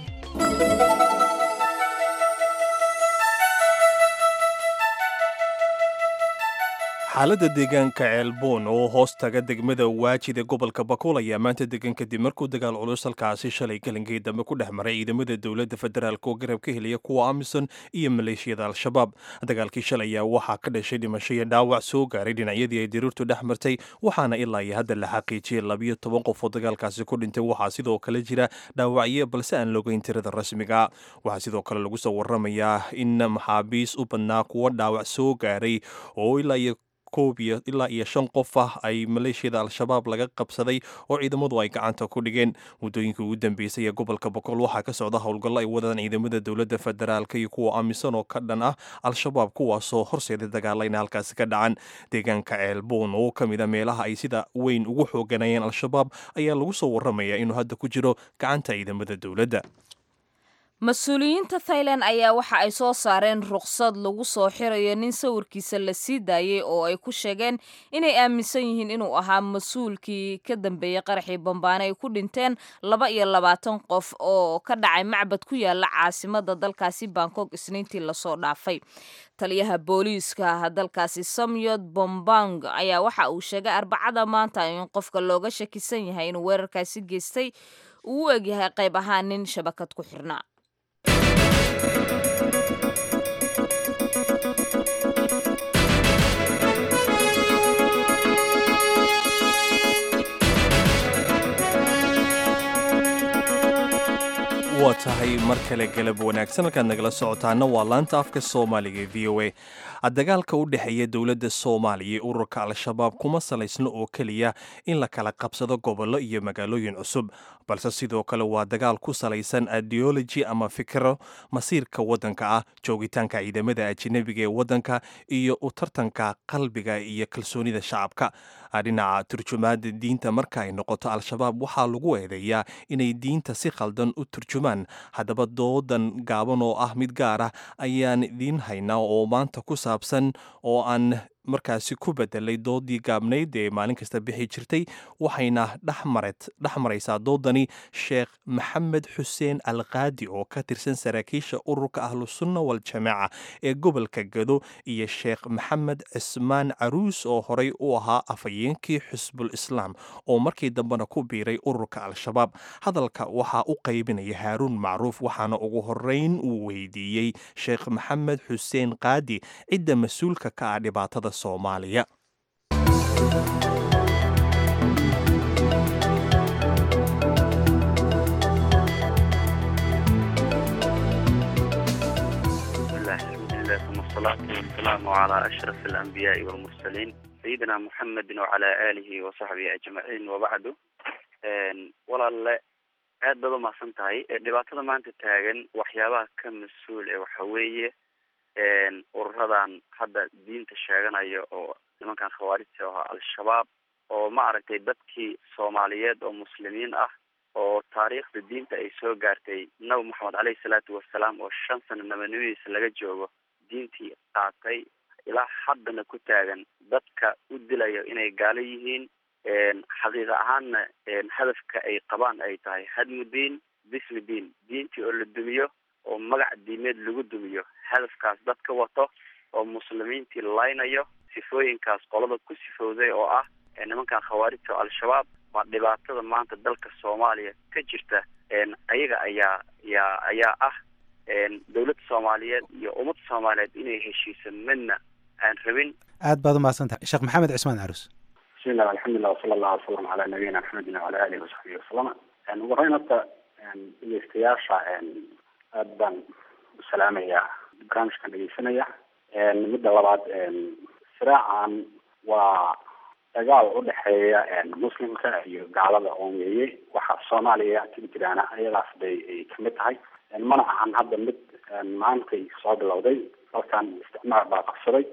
xaaladda deegaanka ceelboon oo hoos taga degmada waajid ee gobolka bakuul ayaa maanta degan kadib markuu dagaal culus halkaasi shalay galinkii dambe ku dhex maray ciidamada dowladda federaalk oo garab ka helaya kuwa amisom iyo maleeshiyada al-shabaab dagaalkii shalay ayaa waxaa ka dhashay dhimasho iyo dhaawac soo gaaray dhinacyadii ay diriirtu dhex martay waxaana ilaa iyo hadda la xaqiijiyey labiyo toban qof oo dagaalkaasi ku dhintay waxaa sidoo kale jira dhaawacyo balse aan logeyn tirada rasmiga waxaa sidoo kale lagu soo waramayaa in maxaabiis u badnaa kuwa dhaawac soo gaaray oo ilaa iyo koob iyo ilaa iyo shan qof ah ay maleeshiyada al-shabaab laga qabsaday oo ciidamadu ay gacanta ku dhigeen muddooyinkii ugu dambeysay ee gobolka boqol waxaa ka socda howlgallo ay wadaan ciidamada dowladda federaalk iyo kuwa amisom oo ka dhan ah al-shabaab kuwaasoo horseeday dagaalayna halkaasi ka dhacan deegaanka ceelboon oo ka mid a meelaha ay sida weyn ugu xooganayeen al-shabaab ayaa lagu soo waramayaa inuu hadda ku jiro gacanta ciidamada dowladda mas-uuliyiinta thailand ayaa waxa ay soo saareen ruqsad lagu soo xirayo nin sawirkiisa la sii daayey oo ay ku sheegeen inay aaminsan yihiin inuu ahaa mas-uulkii ka dambeeyey qaraxii bambaane ay ku dhinteen laba iyo labaatan qof oo ka dhacay macbad ku yaala caasimada dalkaasi bangkok isniintii lasoo dhaafay taliyaha booliiska dalkaasi samyod bombang ayaa waxa uu sheegay arbacada maanta in qofka looga shakisan yahay inuu weerarkaasi geystay uu u egyahay qayb ahaan nin shabakad ku xirnaa waa tahay mar kale galab wanaagsan halkaad nagala socotaana waa laanta afka soomaaliga ee v o a dagaalka u dhexeeya dowladda soomaaliya iyo ururka al-shabaab kuma salaysno oo keliya in la kala qabsado gobollo iyo magaalooyin cusub balse sidoo kale waa dagaal ku salaysan ideology ama fikro masiirka waddanka ah joogitaanka ciidamada ajanabiga ee waddanka iyo u tartanka qalbiga iyo kalsoonida shacabka dhinaca turjumaada diinta marka ay noqoto al-shabaab waxaa lagu eedeeyaa inay diinta si khaldan u turjumaan haddaba doodan gaaban oo ah mid gaar ah ayaan idiin haynaa oo maanta ku saabsan oo aan markaasi ku bedelay doodii gaabnayd ee maalin kasta bixi jirtay waxayna dhex maraysaa doodani sheekh maxamed xuseen alkaadi oo ka tirsan saraakiisha ururka ahlusunna waljamaaca ee gobolka gado iyo sheekh maxamed cismaan caruus oo horey u ahaa afhayeenkii xusbul islaam oo markii dambena ku biiray ururka al-shabaab hadalka waxaa u qaybinaya haaruun macruuf waxaana ugu horeyn uu weydiiyey sheekh maxamed xuseen kaadi cidda mas-uulka ka ah dhibaatada soomaaliya ثم الصلاة والسلام على أشرف الأنبياء والمرسلين سيدنا محمد وعلى آله وصحبه أجمعين وبعد walaale aad baad umahadsan tahay dhibaatada maanta taagan waxyaabaha ka mas-uul ee waxa weeye ururadan hadda diinta sheeganaya oo nimankan khawaarijta oo al-shabaab oo ma aragtay dadkii soomaaliyeed oo muslimiin ah oo taariikhda diinta ay soo gaartay nabi moxamed caleyhi salaatu wasalaam oo shan sano nabanimadiisa laga joogo diintii qaatay ilaa haddana ku taagan dadka u dilayo inay gaalo yihiin xaqiiqa ahaanna hadafka ay qabaan ay tahay hadmu diin bismi diin diintii oo la dumiyo oo magac diimeed lagu dumiyo hadafkaas dad ka wato oo muslimiintii laynayo sifooyinkaas qolada ku sifowday oo ah nimankan khawaarijta oo al-shabaab waa dhibaatada maanta dalka soomaaliya ka jirta ayaga ayaa yaa ayaa ah dowladda soomaaliyeed iyo ummadda soomaaliyeed inay heshiiso midna aan rabin aad baad umahadsantahay sheekh maxamed cismaan carus bismillah alxamdulilah wasala allahu wasalam calaa nabiyina maxamedin wacala alihi wasaxbihi wasalama ugu horeyn horta dhegeystayaasha aad baan u salaamayaa barnaamijkan dhegeysanaya midda labaad siraacan waa dagaal udhexeeya muslimka iyo gaalada oon weeye waxa soomaaliya ka jiraana ayadaas bay ay kamid tahay mana ahan hadda mid maantay soo bilowday dalkan isticmaar baa qabsaday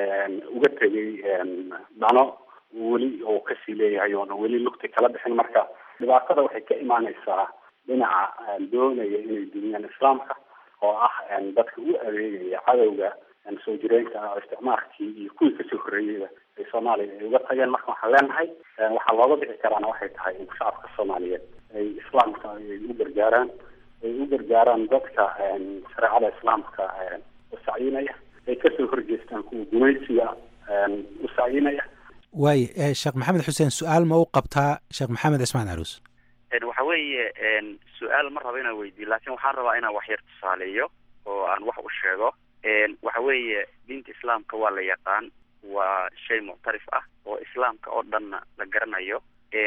uga tegay dhano weli oo kasii leeyahay oona weli lugti kala bixin marka dhibaatada waxay ka imaaneysaa dhinaca doonaya inay duniyaan islaamka oo ah dadka u adeegaya cadowga soo jireenka ah oo isticmaalkii iyo kuwii kasoo horreeyeyba ay soomaaliya ay uga tageen marka waxaan leenahay waxaa looga bixi karaana waxay tahay in shacabka soomaaliyeed ay islaamka ay u gargaaraan ay u gargaaraan dadka shareecada islaamka usacyinaya ay kasoo horjeestaan kuwa gumaysiga usacyinaya waaye sheekh maxamed xuseen su-aal ma u qabtaa sheekh maxamed cismaan caruus waxa weeye su-aal ma rabo inaan weydiiyo laakiin waxaan rabaa inaan wax yar tusaaleeyo oo aan wax u sheego waxa weeye diinta islaamka waa la yaqaan waa shay muctarif ah oo islaamka oo dhanna la garanayo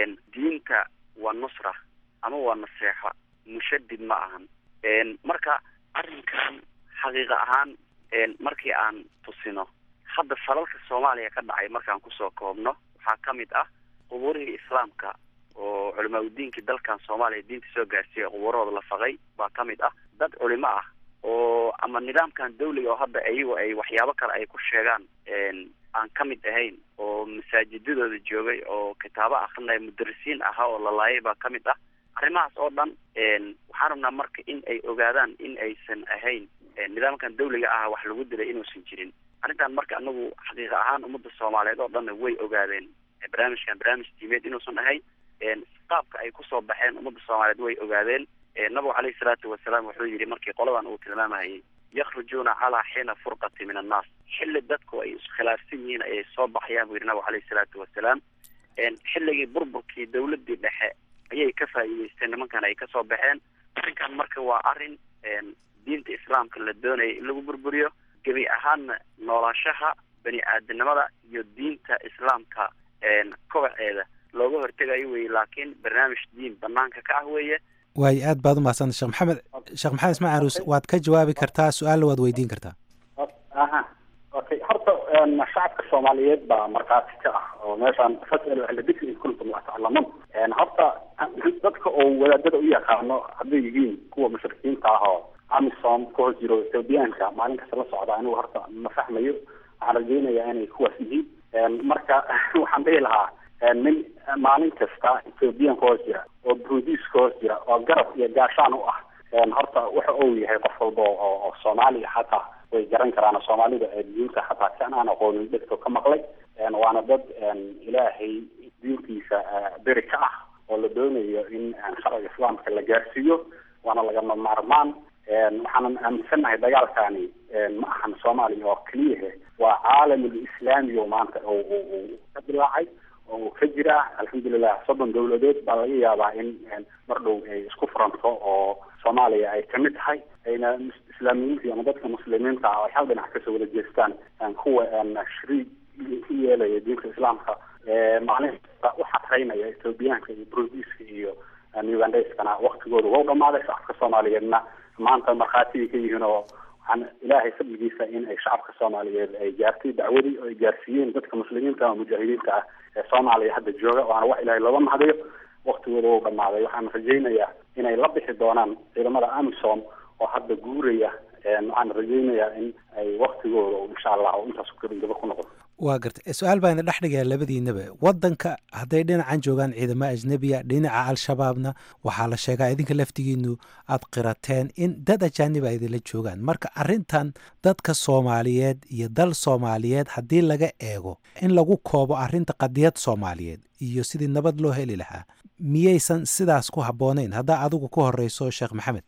diinta waa nusra ama waa naseexo mushadid ma ahan marka arrinkan xaqiiqa ahaan markii aan tusino hadda falalka soomaaliya ka dhacay markaan kusoo koobno waxaa ka mid ah qubuurihii islaamka oo culimaa udiinkii dalkan soomaaliya diinta soo gaarsiiyay qubuurahooda la faqay baa ka mid ah dad culimo ah oo ama nidaamkan dawliga oo hadda iyagu ay waxyaabo kale ay ku sheegaan aan ka mid ahayn oo masaajidadooda joogay oo kitaabo akrinaya mudarisiin ahaa oo la laayay baa ka mid ah arrimahaas oo dhan waxaan rabnaa marka in ay ogaadaan in aysan ahayn nidaamkan dawliga ah wax lagu dilay inuusan jirin arrintan marka anagu xaqiiqa ahaan ummadda soomaaliyeed oo dhanna way ogaadeen barnaamijkan barnaamij diimeed inuusan ahayn qaabka ay kusoo baxeen ummadda soomaaliyeed way ogaadeen nabigu caleyhi salaatu wasalaam wuxuu yidhi markii qoladan uu tilmaamayay yakhrujuuna calaa xiina furqati min annaas xilli dadku ay iskhilaafsan yihiin ayay soo baxayaan buu yidhi nabigu caleyhi salaatu wasalaam xilligii burburkii dawladii dhexe ayay ka faa'iideysteen nimankan ay kasoo baxeen arrinkan marka waa arrin diinta islaamka la doonaya in lagu burburiyo gebi ahaanna noolaashaha bani aadamnimada iyo diinta islaamka kobaceeda looga hortegayo weye laakiin barnaamij diin banaanka ka ah weeye waayo aad baad u mahadsanta sheekh maxamed sheekh maxamed ismail caruus waad ka jawaabi kartaa su-aalna waad weydiin kartaa aha okay horta shacabka soomaaliyeed baa markhaati ka ah oo meeshaan fasalu ahla dikri in kuntum laa taclamuun horta dadka oo wadaadada u yaqaano hadday yihiin kuwa mushrikiinta ah oo amisom ka hoos jiro ethoobiyaanka maalin kasta la socda anigu horta ma fahmayo waxaan rajaynayaa inay kuwaas yihiin marka waxaan dhihi lahaa nin maalin kasta ethoobiyan ka hoos jira oo burudiis ka hoos jira oo garab iyo gaashaan u ah horta waxa uu yahay qof walba oo oo soomaaliya xataa way garan karaan soomaalida diinta xataa kan aan aqoonin dhegto ka maqlay waana dad ilaahay diintiisa beri ka ah oo la doonayo in sharciga islaamka la gaarsiiyo waana lagama maarmaan waxaanan aaminsannahay dagaalkani ma ahan soomaaliya oo keliyahe waa caalamul islaami oo maanta uu ka dilaacay oo uu ka jira alxamdulilah soddon dawladood baa laga yaabaa in mar dhow ay isku furanto oo soomaaliya ay kamid tahay ayna islaamiyiinta ama dadka muslimiinta ah ay hal dhinac kasoo wada jeestaan kuwa shariig ku yeelaya diinta islaamka maalin kasta u xatraynaya ethoobiyaanka iyo brudiska iyo ugandaiskana waktigooda waa u dhamaaday shacabka soomaaliyeedna maanta markhaatigay ka yihiin oo waxaan ilaahay fadligiisa in ay shacabka soomaaliyeed ay gaartay dacwadii oo ay gaarsiiyeen dadka muslimiinta ama mujaahidiinta ah ee soomaaliya hadda jooga waana wax ilaahay looga mahadayo waktigooda waa u dhamaaday waxaan rajaynayaa inay la bixi doonaan ciidamada amisom oo hadda guuraya waxaan rajaynayaa in ay waktigooda insha allah intaas gabagaba ku noqdo waa gartay su-aal baa ina dhex dhigayaa labadiinaba waddanka hadday dhinacan joogaan ciidamo ajnebiya dhinaca al-shabaabna waxaa la sheegaa idinka laftigiinu aad qirateen in dad ajaanib a idinla joogaan marka arrintan dadka soomaaliyeed iyo dal soomaaliyeed haddii laga eego in lagu koobo arrinta qadiyad soomaaliyeed iyo sidii nabad loo heli lahaa miyaysan sidaas ku habbooneyn haddaa adigu ku horeyso sheekh maxamed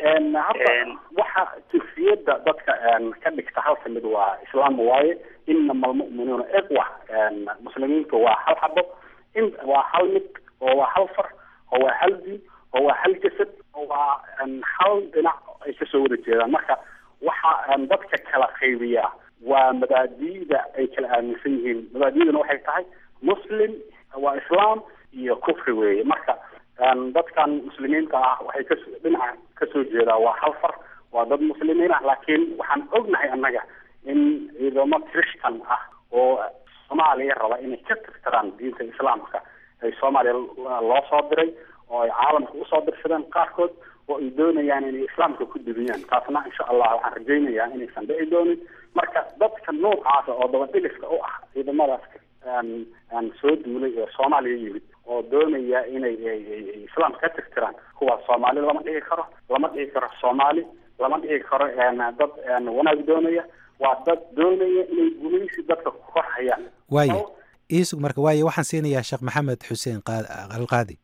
waxa jinsiyadda dadka ka dhigta halka mid waa islaam waaye inama almu'minuuna iqwa muslimiintu waa hal xabo in waa hal mid oo waa hal far oo waa hal diin oo waa hal jasad oo waa hal dhinac ay kasoo wada jeedaan marka waxa dadka kala qaybiya waa mabaadi'da ay kala aaminsan yihiin mabaadi'duna waxay tahay muslim waa islaam iyo kufri weeye marka dadkan muslimiinta ah waxay ka dhinaca kasoo jeedaa waa hal far waa dad muslimiin ah laakiin waxaan ognahay annaga in ciidamo christian ah oo soomaaliya raba inay ka tirtiraan diinta islaamka ay soomaaliya loo soo diray oo ay caalamka usoo dirsadeen qaarkood oo ay doonayaan inay islaamka ku dibiyaan taasna insha allah waxaan rajaynayaa inaysan dhici doonin marka dadka noocaasa oo dabadhigiska u ah ciidamadaas soo duulay ee soomaaliya yimid oo doonaya inay islaamka ka tirtiraan kuwaas soomaali lama dhihi karo lama dhihi karo soomaali lama dhihi karo dad wanaag doonaya waa dad doonaya inay gumaysi dadka ku korhayaan waaye iisug marka waaye waxaan siinayaa sheekh maxamed xuseen alqaadi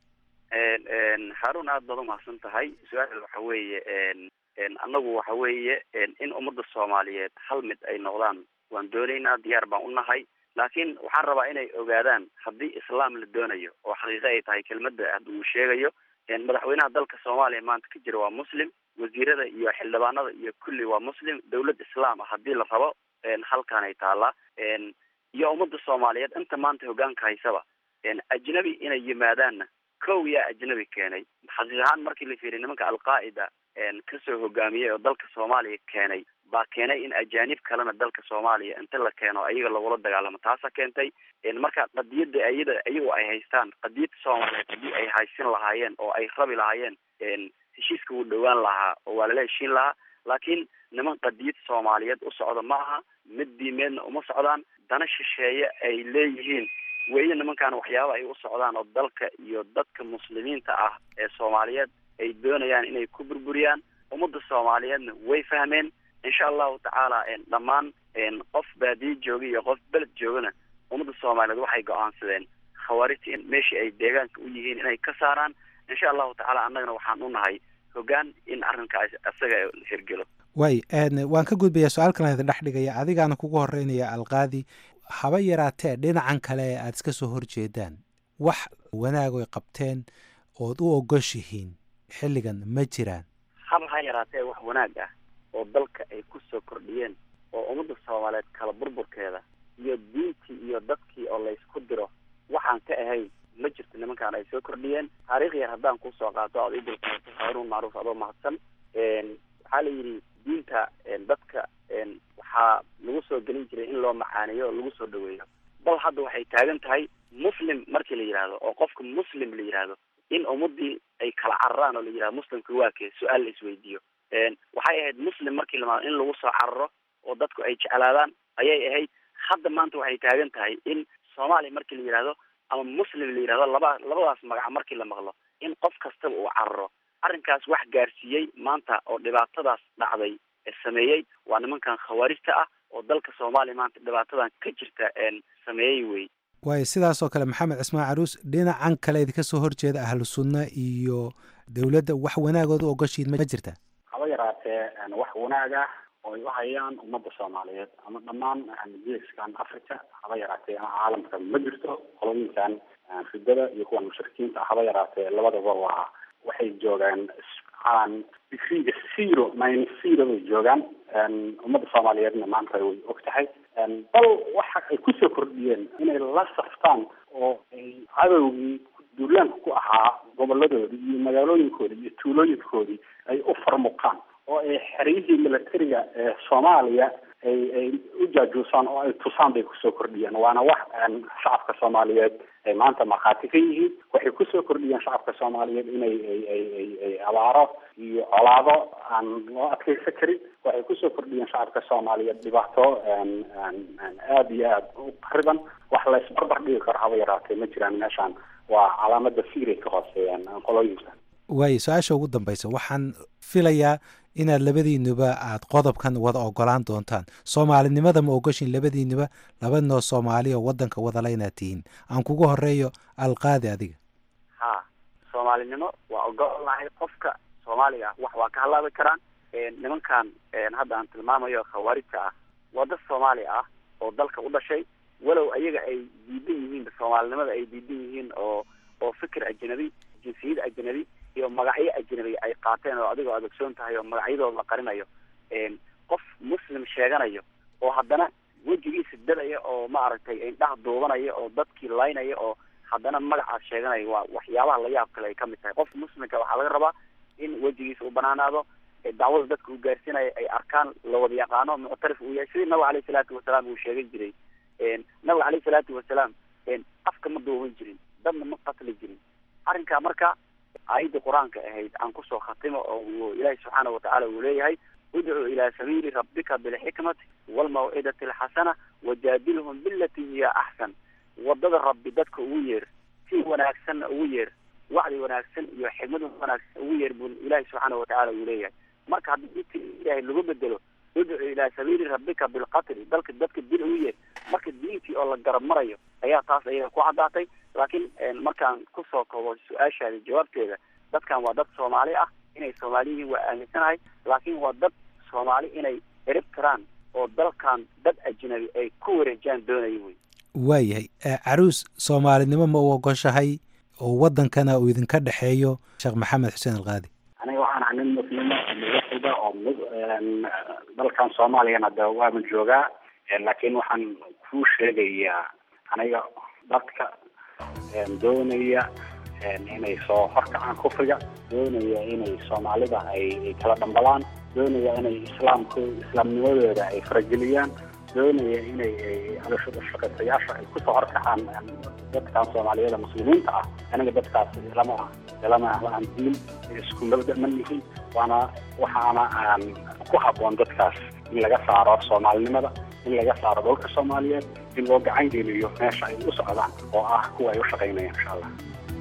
haarun aad baad umahadsan tahay su-aal waxa weeye annagu waxa weeye in ummadda soomaaliyeed hal mid ay noqdaan waan doonaynaa diyaar baan u nahay laakiin waxaan rabaa inay ogaadaan haddii islaam la doonayo oo xaqiiqo ay tahay kelmadda hadda uu sheegayo madaxweynaha dalka soomaaliya maanta ka jira waa muslim wasiirada iyo xildhibaanada iyo kulli waa muslim dawlad islaam ah haddii la rabo halkaan ay taallaa iyo ummadda soomaaliyeed inta maanta hogaanka haysaba ajnabi inay yimaadaanna kow yaa ajnabi keenay xaqiiq ahaan markii la fiiriy nimanka alqaa'ida kasoo hogaamiyey oo dalka soomaaliya keenay baa keenay in ajaanib kalena dalka soomaaliya inta la keeno ayaga lagula dagaalamo taasa keentay marka qadiyada ayada iyagu ay haystaan qadiyada soomaaliyeed haddii ay haysin lahaayeen oo ay rabi lahaayeen heshiiska wuu dhowaan lahaa oo waa lala heshiin lahaa laakiin niman qadiyad soomaaliyeed u socda ma aha mid diimeedna uma socdaan dana shisheeye ay leeyihiin weeye nimankan waxyaaba ay u socdaan oo dalka iyo dadka muslimiinta ah ee soomaaliyeed ay doonayaan inay ku burburiyaan ummadda soomaaliyeedna way fahmeen insha allahu tacaala dhammaan qof baadiye jooga iyo qof beled joogana ummadda soomaaliyeed waxay go-aansadeen khawaarijta in meeshii ay deegaanka u yihiin inay ka saaraan insha allahu tacaala annagana waxaan u nahay hogaan in arrinkaas isaga hirgelo waay waan ka gudbayaa su-aal kalan idin dhex dhigaya adigaana kugu horeynaya alqaadi haba yaraatee dhinacan kale ee aada iska soo horjeedaan wax wanaagoy qabteen ood u ogoshihiin xilligan ma jiraan haba ha yaraatee wax wanaag ah oo dalka ay ku soo kordhiyeen oo ummadda soomaaliyeed kala burburkeeda iyo diintii iyo dadkii oo laysku diro waxaan ka ahayn ma jirto nimankaan ay soo kordhiyeen taariikh yar haddaan kusoo qaato ood idulqaato haaruun macruuf adoo mahadsan waxaa la yidhi diinta dadka waxaa lagu soo gelin jiray in loo macaaneeyo oo lagu soo dhaweeyo bal hadda waxay taagan tahay muslim markii la yidhaahdo oo qofka muslim la yidhaahdo in ummadii ay kala cararaan oo la yidhahdo muslimka waa kee su-aal la isweydiiyo waxay ahayd muslim markii lamaado in lagu soo cararo oo dadku ay jeclaadaan ayay ahayd hadda maanta waxay taagan tahay in soomaaliya markii la yidhahdo ama muslim la yidhahdo laba labadaas magaca markii la maqlo in qof kastaba uu cararo arrinkaas wax gaarsiiyey maanta oo dhibaatadaas dhacday ee sameeyey waa nimankan khawaarijta ah oo dalka soomaaliya maanta dhibaatadan ka jirta sameeyey wey waayo sidaasoo kale maxamed cismaan caruus dhinacan kale idinka soo horjeeda ahlu sunna iyo dowladda wax wanaagood u ogoshiid ma jirta haba yaraatee wax wanaag ah oo ay u hayaan ummadda soomaaliyeed ama dhammaan geeskan africa haba yaraatee caalamka ma jirto qolooyinkan ridada iyo kuwan mushrikiinta haba yaraatee labadaba waa waxay joogaan aan digriga zero minus zero bay joogaan ummadda soomaaliyeedna maanta way og tahay bal waxa ay kusoo kordhiyeen inay la saftaan oo ay cadowgii duulaanka ku ahaa goboladoodii iyo magaalooyinkoodii iyo tuulooyinkoodii ay u farmuqaan oo ay xeryihii militariga ee soomaaliya ay ay u jaajuusaan oo ay tusaan bay kusoo kordhiyeen waana wax shacabka soomaaliyeed ay maanta markhaati ka yihiin waxay kusoo kordhiyeen shacabka soomaaliyeed inay ay ay ay ay abaaro iyo colaado aan loo adkeysan karin waxay kusoo kordhiyeen shacabka soomaaliyeed dhibaato aada iyo aada u qariban wax la isbarbar dhigi karo haba yaraatee ma jiraan meeshaan waa calaamada fiiray ka hooseeyaan qolooyinka waayo su-aasha ugu dambaysa waxaan filayaa inaad labadiinuba aad qodobkan wada ogolaan doontaan soomaalinimada ma ogoshin labadiinuba labadnoo soomaali oo wadanka wadala inaad tihiin aan kugu horeeyo alqaadi adiga ha soomaalinimo waa ogolnahay qofka soomaaliga wax waa ka halaabi karaan nimankan hadda aan tilmaamayo khawaarijta ah waa dad soomaali ah oo dalka u dhashay walow ayaga ay diidan yihiin soomaalinimada ay diidan yihiin oo oo fikir ajnabi jinsiyad ajnabi iyo magacyo ajnabi ay qaateen oo adigoo adogsoon tahay oo magacyadooda la qarinayo qof muslim sheeganayo oo haddana wejigiisa dadaya oo maaragtay indhaha duubanaya oo dadkii laynaya oo haddana magacaas sheeganaya waa waxyaabaha la yaab kale ay kamid tahay qof muslimka waxaa laga rabaa in wejigiisa u banaanaado dacwada dadka uu gaarsiinayo ay arkaan la wada yaqaano muctarif uu yahay sidii nabiga aleyhi salaatu wasalaam uu sheegan jiray nabiga aleyhi salaatu wasalaam afka ma duuban jirin dadna ma qatli jirin arrinkaa marka aayadda qur-aanka ahayd aan kusoo khatimo oo ilaahi subxaana watacaala uu leeyahay udcuu ilaa sabiili rabbika bilxikmati waalmawcidati alxasana wajaadilhum bilati hiya axsan wadada rabbi dadka ugu yeer si wanaagsanna ugu yeer wacdi wanaagsan iyo xikmad wanaagsan ugu yeer buu ilaahi subxaana watacaala uu leeyahay marka haddii dinta ilaahay lagu bedelo udcu ilaa sabiili rabbika bilqatli dalka dadka dil ugu yeer marka diintii oo la garab marayo ayaa taas ayaga ku caddaatay laakiin markaan kusoo koobo su-aashaada jawaabteeda dadkan waa dad soomaali ah inay soomaali yihiin waa aaminsanahay laakiin waa dad soomaali inay erib karaan oo dalkan dad ajnabi ay ku wareejaan doonaya wey waayahay caruus soomaalinimo ma u ogoshahay oo wadankana uu idinka dhexeeyo sheekh maxamed xuseen alqaadi aniga waxaan ahay nin muslima muwaxida oo dalkan soomaaliyana de waama joogaa laakiin waxaan kuu sheegayaa aniga dadka doonaya inay soo horkacaan kufriga doonaya inay soomaalida ay kala dhambalaan doonaya inay islaamko islaamnimadooda ay farageliyaan doonaya inay shaqaysayaasha ay kusoo horkacaan dadkan soomaaliyada muslimiinta ah aniga dadkaas lama lama aan diin isku mabda ma nihin waana waxaana aan ku haboon dadkaas in laga saaro soomaalinimada in laga saaro dalka soomaaliyeed in loo gacan geliyo meesha ay u socdaan oo ah kuwa ay u shaqaynayaan insha allah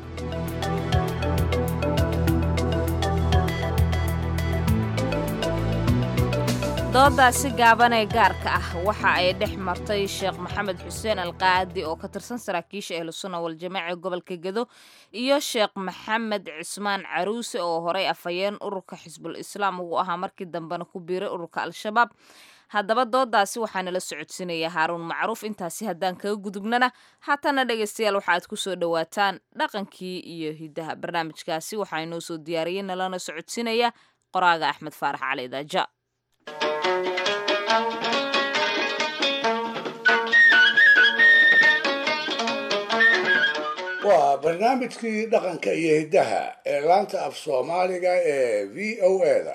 doodaasi gaaban ee gaarka ah waxa ay dhex martay sheekh maxamed xuseen alqaadi oo ka tirsan saraakiisha ahlusunna waljamaaca ee gobolka gedo iyo sheekh maxamed cismaan caruuse oo horey afhayeen ururka xisbul islaam ugu ahaa markii dambena ku biiray ururka al-shabaab haddaba doodaasi waxaa nala socodsiinaya haaruun macruuf intaasi haddaan kaga gudubnana haatana dhegaystayaal waxaaad ku soo dhowaataan dhaqankii iyo hiddaha barnaamijkaasi waxaa inoo soo diyaariyey nalana socodsiinaya qoraaga axmed faarax cali daaja waa barnaamijkii dhaqanka iyo hiddaha ee laanta af soomaaliga ee v o eda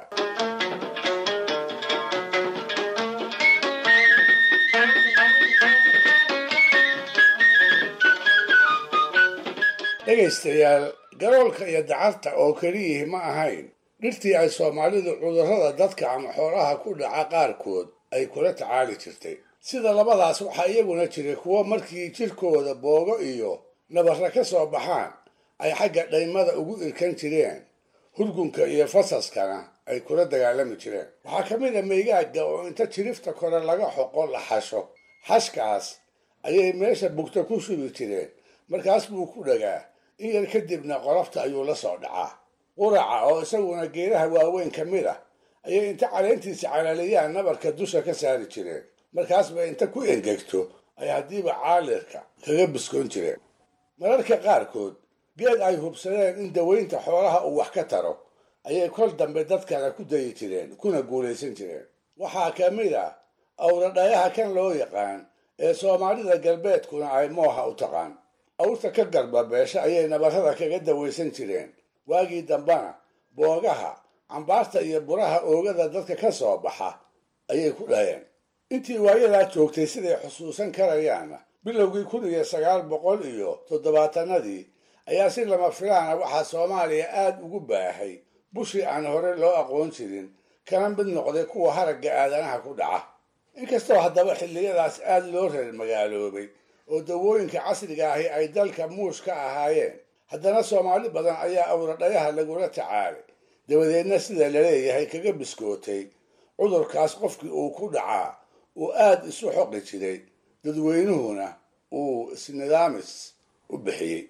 dhegaystayaal garoolka iyo dacarta oo keliyihii ma ahayn dhirtii ay soomaalidu cudurrada dadka ama xoolaha ku dhaca qaarkood ay kula tacaali jirtay sida labadaas waxaa iyaguna jiray kuwo markii jirkooda boogo iyo nabarra ka soo baxaan ay xagga dhaymada ugu irkan jireen hurgunka iyo fasaskana ay kula dagaalami jireen waxaa ka mid a meygaaga oo inta jirifta kore laga xoqo la xasho xashkaas ayay meesha bugta ku shubi jireen markaas buu ku dhagaa in yar kadibna qolofta ayuu la soo dhacaa quraca oo isaguna geedaha waaweyn ka mid ah ayay inta caleentiisa calaaliyaan nabarka dusha ka saari jireen markaasba inta ku engegto ay haddiiba caalirka kaga biskoon jireen mararka qaarkood geed ay hubsadeen in dawaynta xoolaha uu wax ka taro ayay kol dambe dadkana ku dayi jireen kuna guulaysan jireen waxaa ka mid ah awradhayaha kan loo yaqaan ee soomaalida galbeedkuna ay mooha u taqaan awrta ka garbabeesha ayay nabarrada kaga dawaysan jireen waagii dambana boogaha cambaarta iyo buraha oogada dadka ka soo baxa ayay ku dhaheen intii waayadaa joogtay siday xusuusan karayaanna bilowgii kun iyo sagaal boqol iyo toddobaatanadii ayaa si lama filaana waxaa soomaaliya aad ugu baahay bushii aan hore loo aqoon jirin kana mid noqday kuwa haragga aadanaha ku dhaca inkastoo haddaba xilliyadaas aad loo reer magaaloobay oo dawooyinka casriga ahi ay dalka muush ka ahaayeen haddana soomaali badan ayaa awradhayaha lagula tacaalay dabadeedna sida laleeyahay kaga biskootay cudurkaas qofkii uu ku dhacaa uu aad isu xoqi jiray dadweynuhuna uu isnidaamis u bixiyey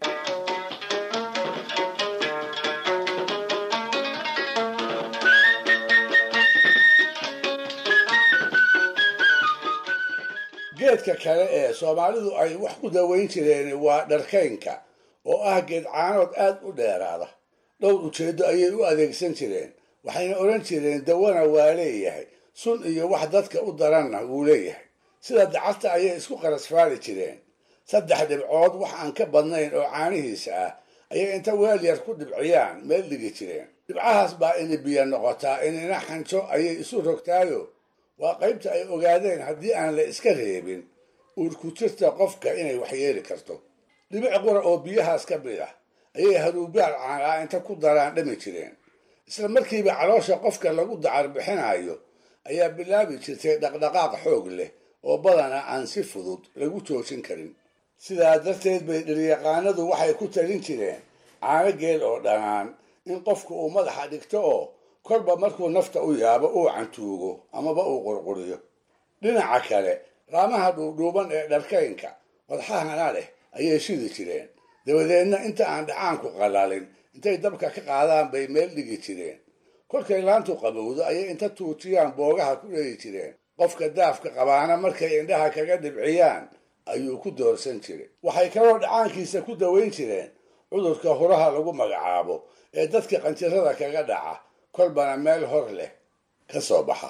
geedka kale ee soomaalidu ay wax ku dawayn jireen waa dharkaynka oo ah geed caanood aad u dheeraada dhowr ujeeddo ayay u adeegsan jireen waxayna odhan jireen dawana waa leeyahay sun iyo wax dadka u daranna wuu leeyahay sida dacarta ayay isku qarasfaali jireen saddex dhibcood wax aan ka badnayn oo caanihiisa ah ayay inta weel yar ku dhibciyaan meel dhigi jireen dhibcahaas baa ini biyo noqotaa inina xanjo ayay isu rogtaayo waa qaybta ay ogaadeen haddii aan la iska reebin uurku jirta qofka inay waxyeeli karto dhibic qura oo biyahaas ka mid ah ayay haruubaal caanaa inta ku daraan dhami jireen isla markiiba caloosha qofka lagu dacar bixinayo ayaa bilaabi jirtay dhaqdhaqaaq xoog leh oo badana aan si fudud lagu joojin karin sidaa darteed bay dhiryaqaanadu waxay ku talin jireen caano geel oo dhanaan in qofku uu madaxa dhigto oo kolba markuu nafta u yaabo uu cantuugo amaba uu qurquriyo dhinaca kale raamaha dhuudhuuban ee dharkaynka wadxahana leh ayay shidi jireen dabadeedna inta aan dhacaanku qalalin intay dabka ka qaadaan bay meel dhigi jireen kolkay laantu qabowdo ayay inta tuujiyaan boogaha ku dheyi jireen qofka daafka qabaana markay indhaha kaga dhibciyaan ayuu ku doorsan jiray waxay kaloo dhacaankiisa ku dawayn jireen cudurka huraha lagu magacaabo ee dadka qanjirada kaga dhaca kolbana meel hor leh ka soo baxa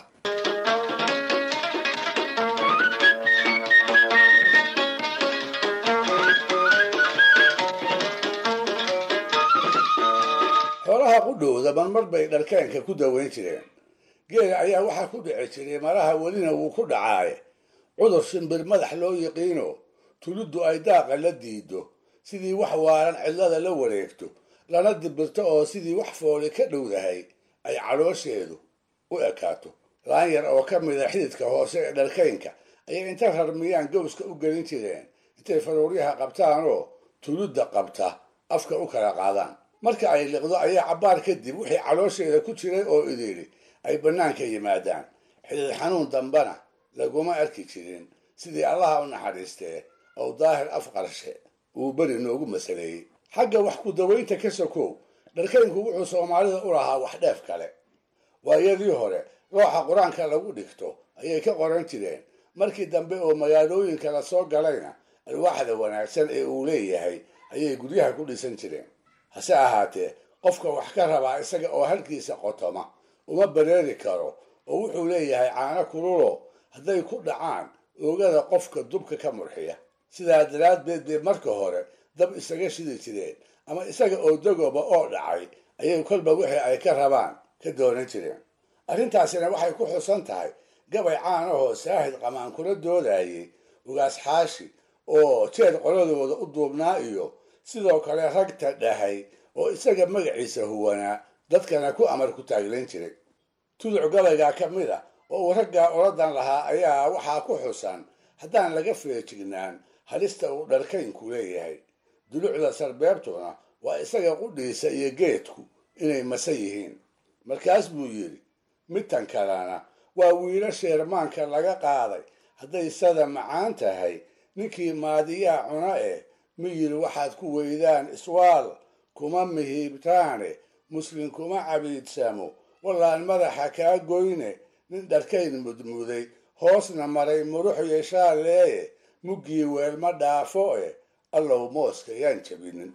xoolaha qudhowda marmar bay dharkeenka ku dawayn jireen geela ayaa waxaa ku dhici jiray maraha welina wuu ku dhacaaye cudur shimbir madax loo yiqiino tuliddu ay daaqa la diido sidii wax waaran cidlada la wareegto lana dibirto oo sidii wax fooli ka dhowdahay ay caloosheedu u ekaato laan yar oo ka mida xididka hoose ee dharkaynka ayay inta rarmiyaan gowska u gelin jireen intay faruuryaha qabtaanoo tulidda qabta afka u kala qaadaan marka ay liqdo ayaa cabbaar kadib wixii caloosheeda ku jiray oo idili ay bannaanka yimaadaan xidid xanuun dambana laguma arki jirin sidii allaha u naxariistee oo daahir afqarshe uu beri noogu masaleeyey xagga wax ku dawaynta ka sokow dharkaynku wuxuu soomaalida u lahaa wax dheef kale waayadii hore looxa qur-aanka lagu dhigto ayay ka qoran jireen markii dambe oo magaalooyinka la soo galayna alwaaxda wanaagsan ee uu leeyahay ayay guryaha ku dhisan jireen hase ahaatee qofka wax ka rabaa isaga oo halkiisa qotoma uma bareeri karo oo wuxuu leeyahay caano kululo hadday ku dhacaan oogada qofka dubka ka murxiya sidaa daraaddeed bay marka hore dab isaga shidi jireen ama isaga oo dagooba oo dhacay ayay kolba wixii ay ka rabaan ka doonan jireen arrintaasina waxay ku xusan tahay gabay caanahoo saahid qamaan kula doodayay ugaas xaashi oo jeed qoladooda u duubnaa iyo sidoo kale ragta dhahay oo isaga magaciisa huwanaa dadkana ku amar ku taaglan jiray tuduc gabaygaa ka mid a oo uu raggaa oladan lahaa ayaa waxaa ku xusan haddaan laga feejignaan halista uu dharkaynku leeyahay dulucda sarbeebtuna waa isaga qudhiisa iyo geedku inay mase yihiin markaas buu yidhi midtan kalena waa wiilo sheermaanka laga qaaday hadday sada macaan tahay ninkii maadiyaa cuna eh miyir waxaad ku weydaan iswaal kuma mihiibtaane muslim kuma cabiidsamo wallaan madaxa kaa goyne nin dharkayn mudmuday hoosna maray murux yeeshaaleeye muggii weelma dhaafo eh allow mooska yaan jabinin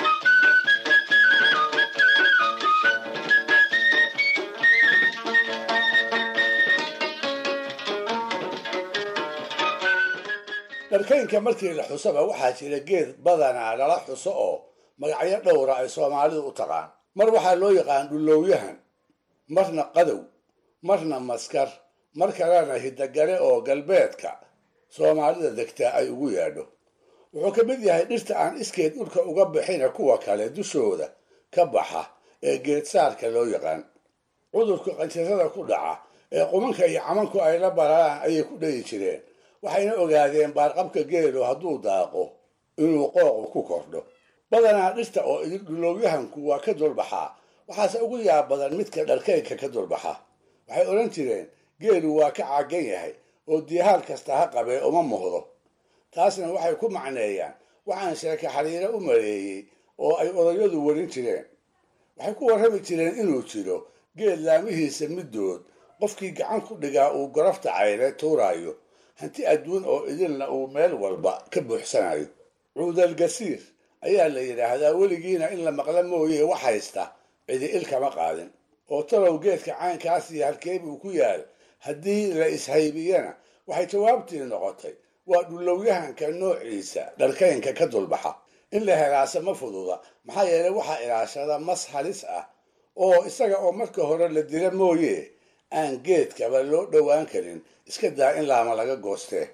dharkaynka markii la xusaba waxaa jira geed badanaa lala xuso oo magacyo dhowra ay soomaalidu u taqaan mar waxaa loo yaqaan dhullowyahan marna qadow marna maskar mar kalena hidagale oo galbeedka soomaalida degtaa ay ugu yaadho wuxuu ka mid yahay dhirta aan iskeed dhulka uga bixina kuwa kale dushooda ka baxa ee geedsaarka loo yaqaan cudurka qanjirada ku dhaca ee qumanka iyo camanku ay la bararaan ayay ku dhayi jireen waxayna ogaadeen baarqabka geelu hadduu daaqo inuu qooqu ku kordho badanaa dhirta oo idin dhulowyahanku waa ka dulbaxaa waxaase ugu yaab badan midka dharkaynka ka dulbaxa waxay odhan jireen geelu waa ka caagan yahay oo diihaal kasta ha qabee uma muhdo taasna waxay ku macneeyaan waxaan sheeke xariiro u maleeyey oo ay odayadu warin jireen waxay ku warrami jireen inuu jiro geel laamihiisa middood qofkii gacan ku dhigaa uu gorafta cayre tuuraayo hanti adduun oo idinna uu meel walba ka buuxsanayo cuudal gasiir ayaa la yidhaahdaa weligiina in la maqla mooye wax haysta cidi il kama qaadin oo talow geedka caynkaas iyo halkeeb uu ku yaal haddii la ishaybiyana waxay jawaabtii noqotay waa dhulowyahanka noociisa dharkaynka ka dulbaxa in la helaase ma fududa maxaa yeelay waxaa ilaashada mas halis ah oo isaga oo marka hore la dila mooye aan geedkaba loo dhowaan karin iska daa in laama laga goostee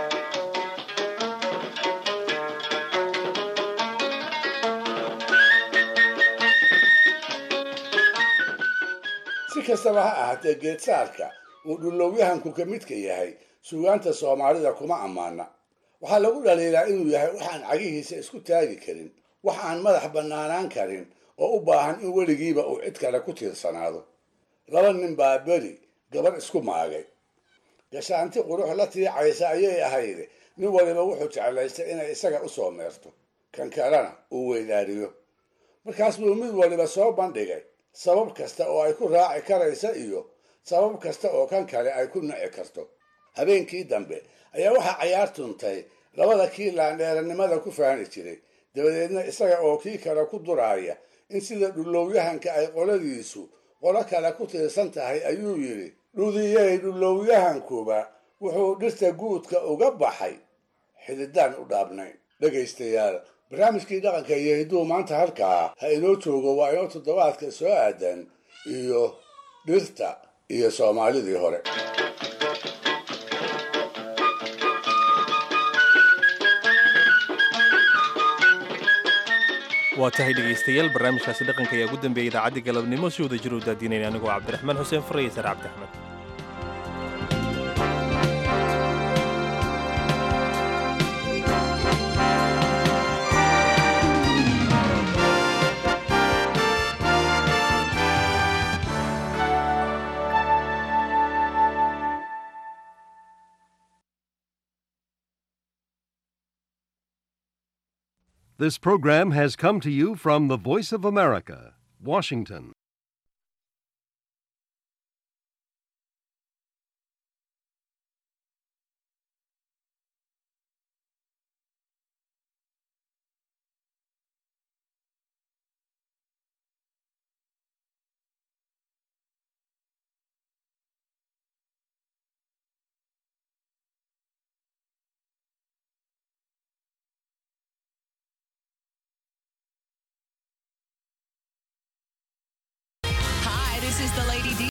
si kastaba ha ahaatee geedsaarka uu dhulowyahanku ka midka yahay suugaanta soomaalida kuma ammaana waxaa lagu dhaliilaa inuu yahay waxaan cagihiisa isku taagi karin wax aan madax bannaanaan karin oo u baahan in weligiiba uu cid kale ku tiirsanaado laba nin baa beri gabar isku maagay gashaanti qurux la tiicaysa ayay ahayd nin waliba wuxuu jeclaystay inay isaga u soo meerto kan kalena uu weydaariyo markaas buu mid waliba soo bandhigay sabab kasta oo ay ku raaci karaysa iyo sabab kasta oo kan kale ay ku nici karto habeenkii dambe ayaa waxaa cayaar tuntay labada kii laandheeranimada ku faani jiray dabadeedna isaga oo kii kale ku duraaya in sida dhulowyahanka ay qoladiisu qolo kale ku tiirsan tahay ayuu yidhi dhudiyey dhulowyahankuba wuxuu dhirta guudka uga baxay xididaan u dhaabnayn dhegaystayaal barnaamijkii dhaqanka iyo hidduu maanta halkaa ha inoo joogo waa inoo toddobaadka soo aadan iyo dhirta iyo soomaalidii hore waa tahay dhegaystayaal barnaamijkaasi dhaqanka ayaa ugu dambeeyay idaacadda galabnimo si wada jir u daadinayna anigoo cabdiraxmaan xuseen fare iyo sar cabdi axmed This program has come to you from the Voice of America, Washington. is the Lady D.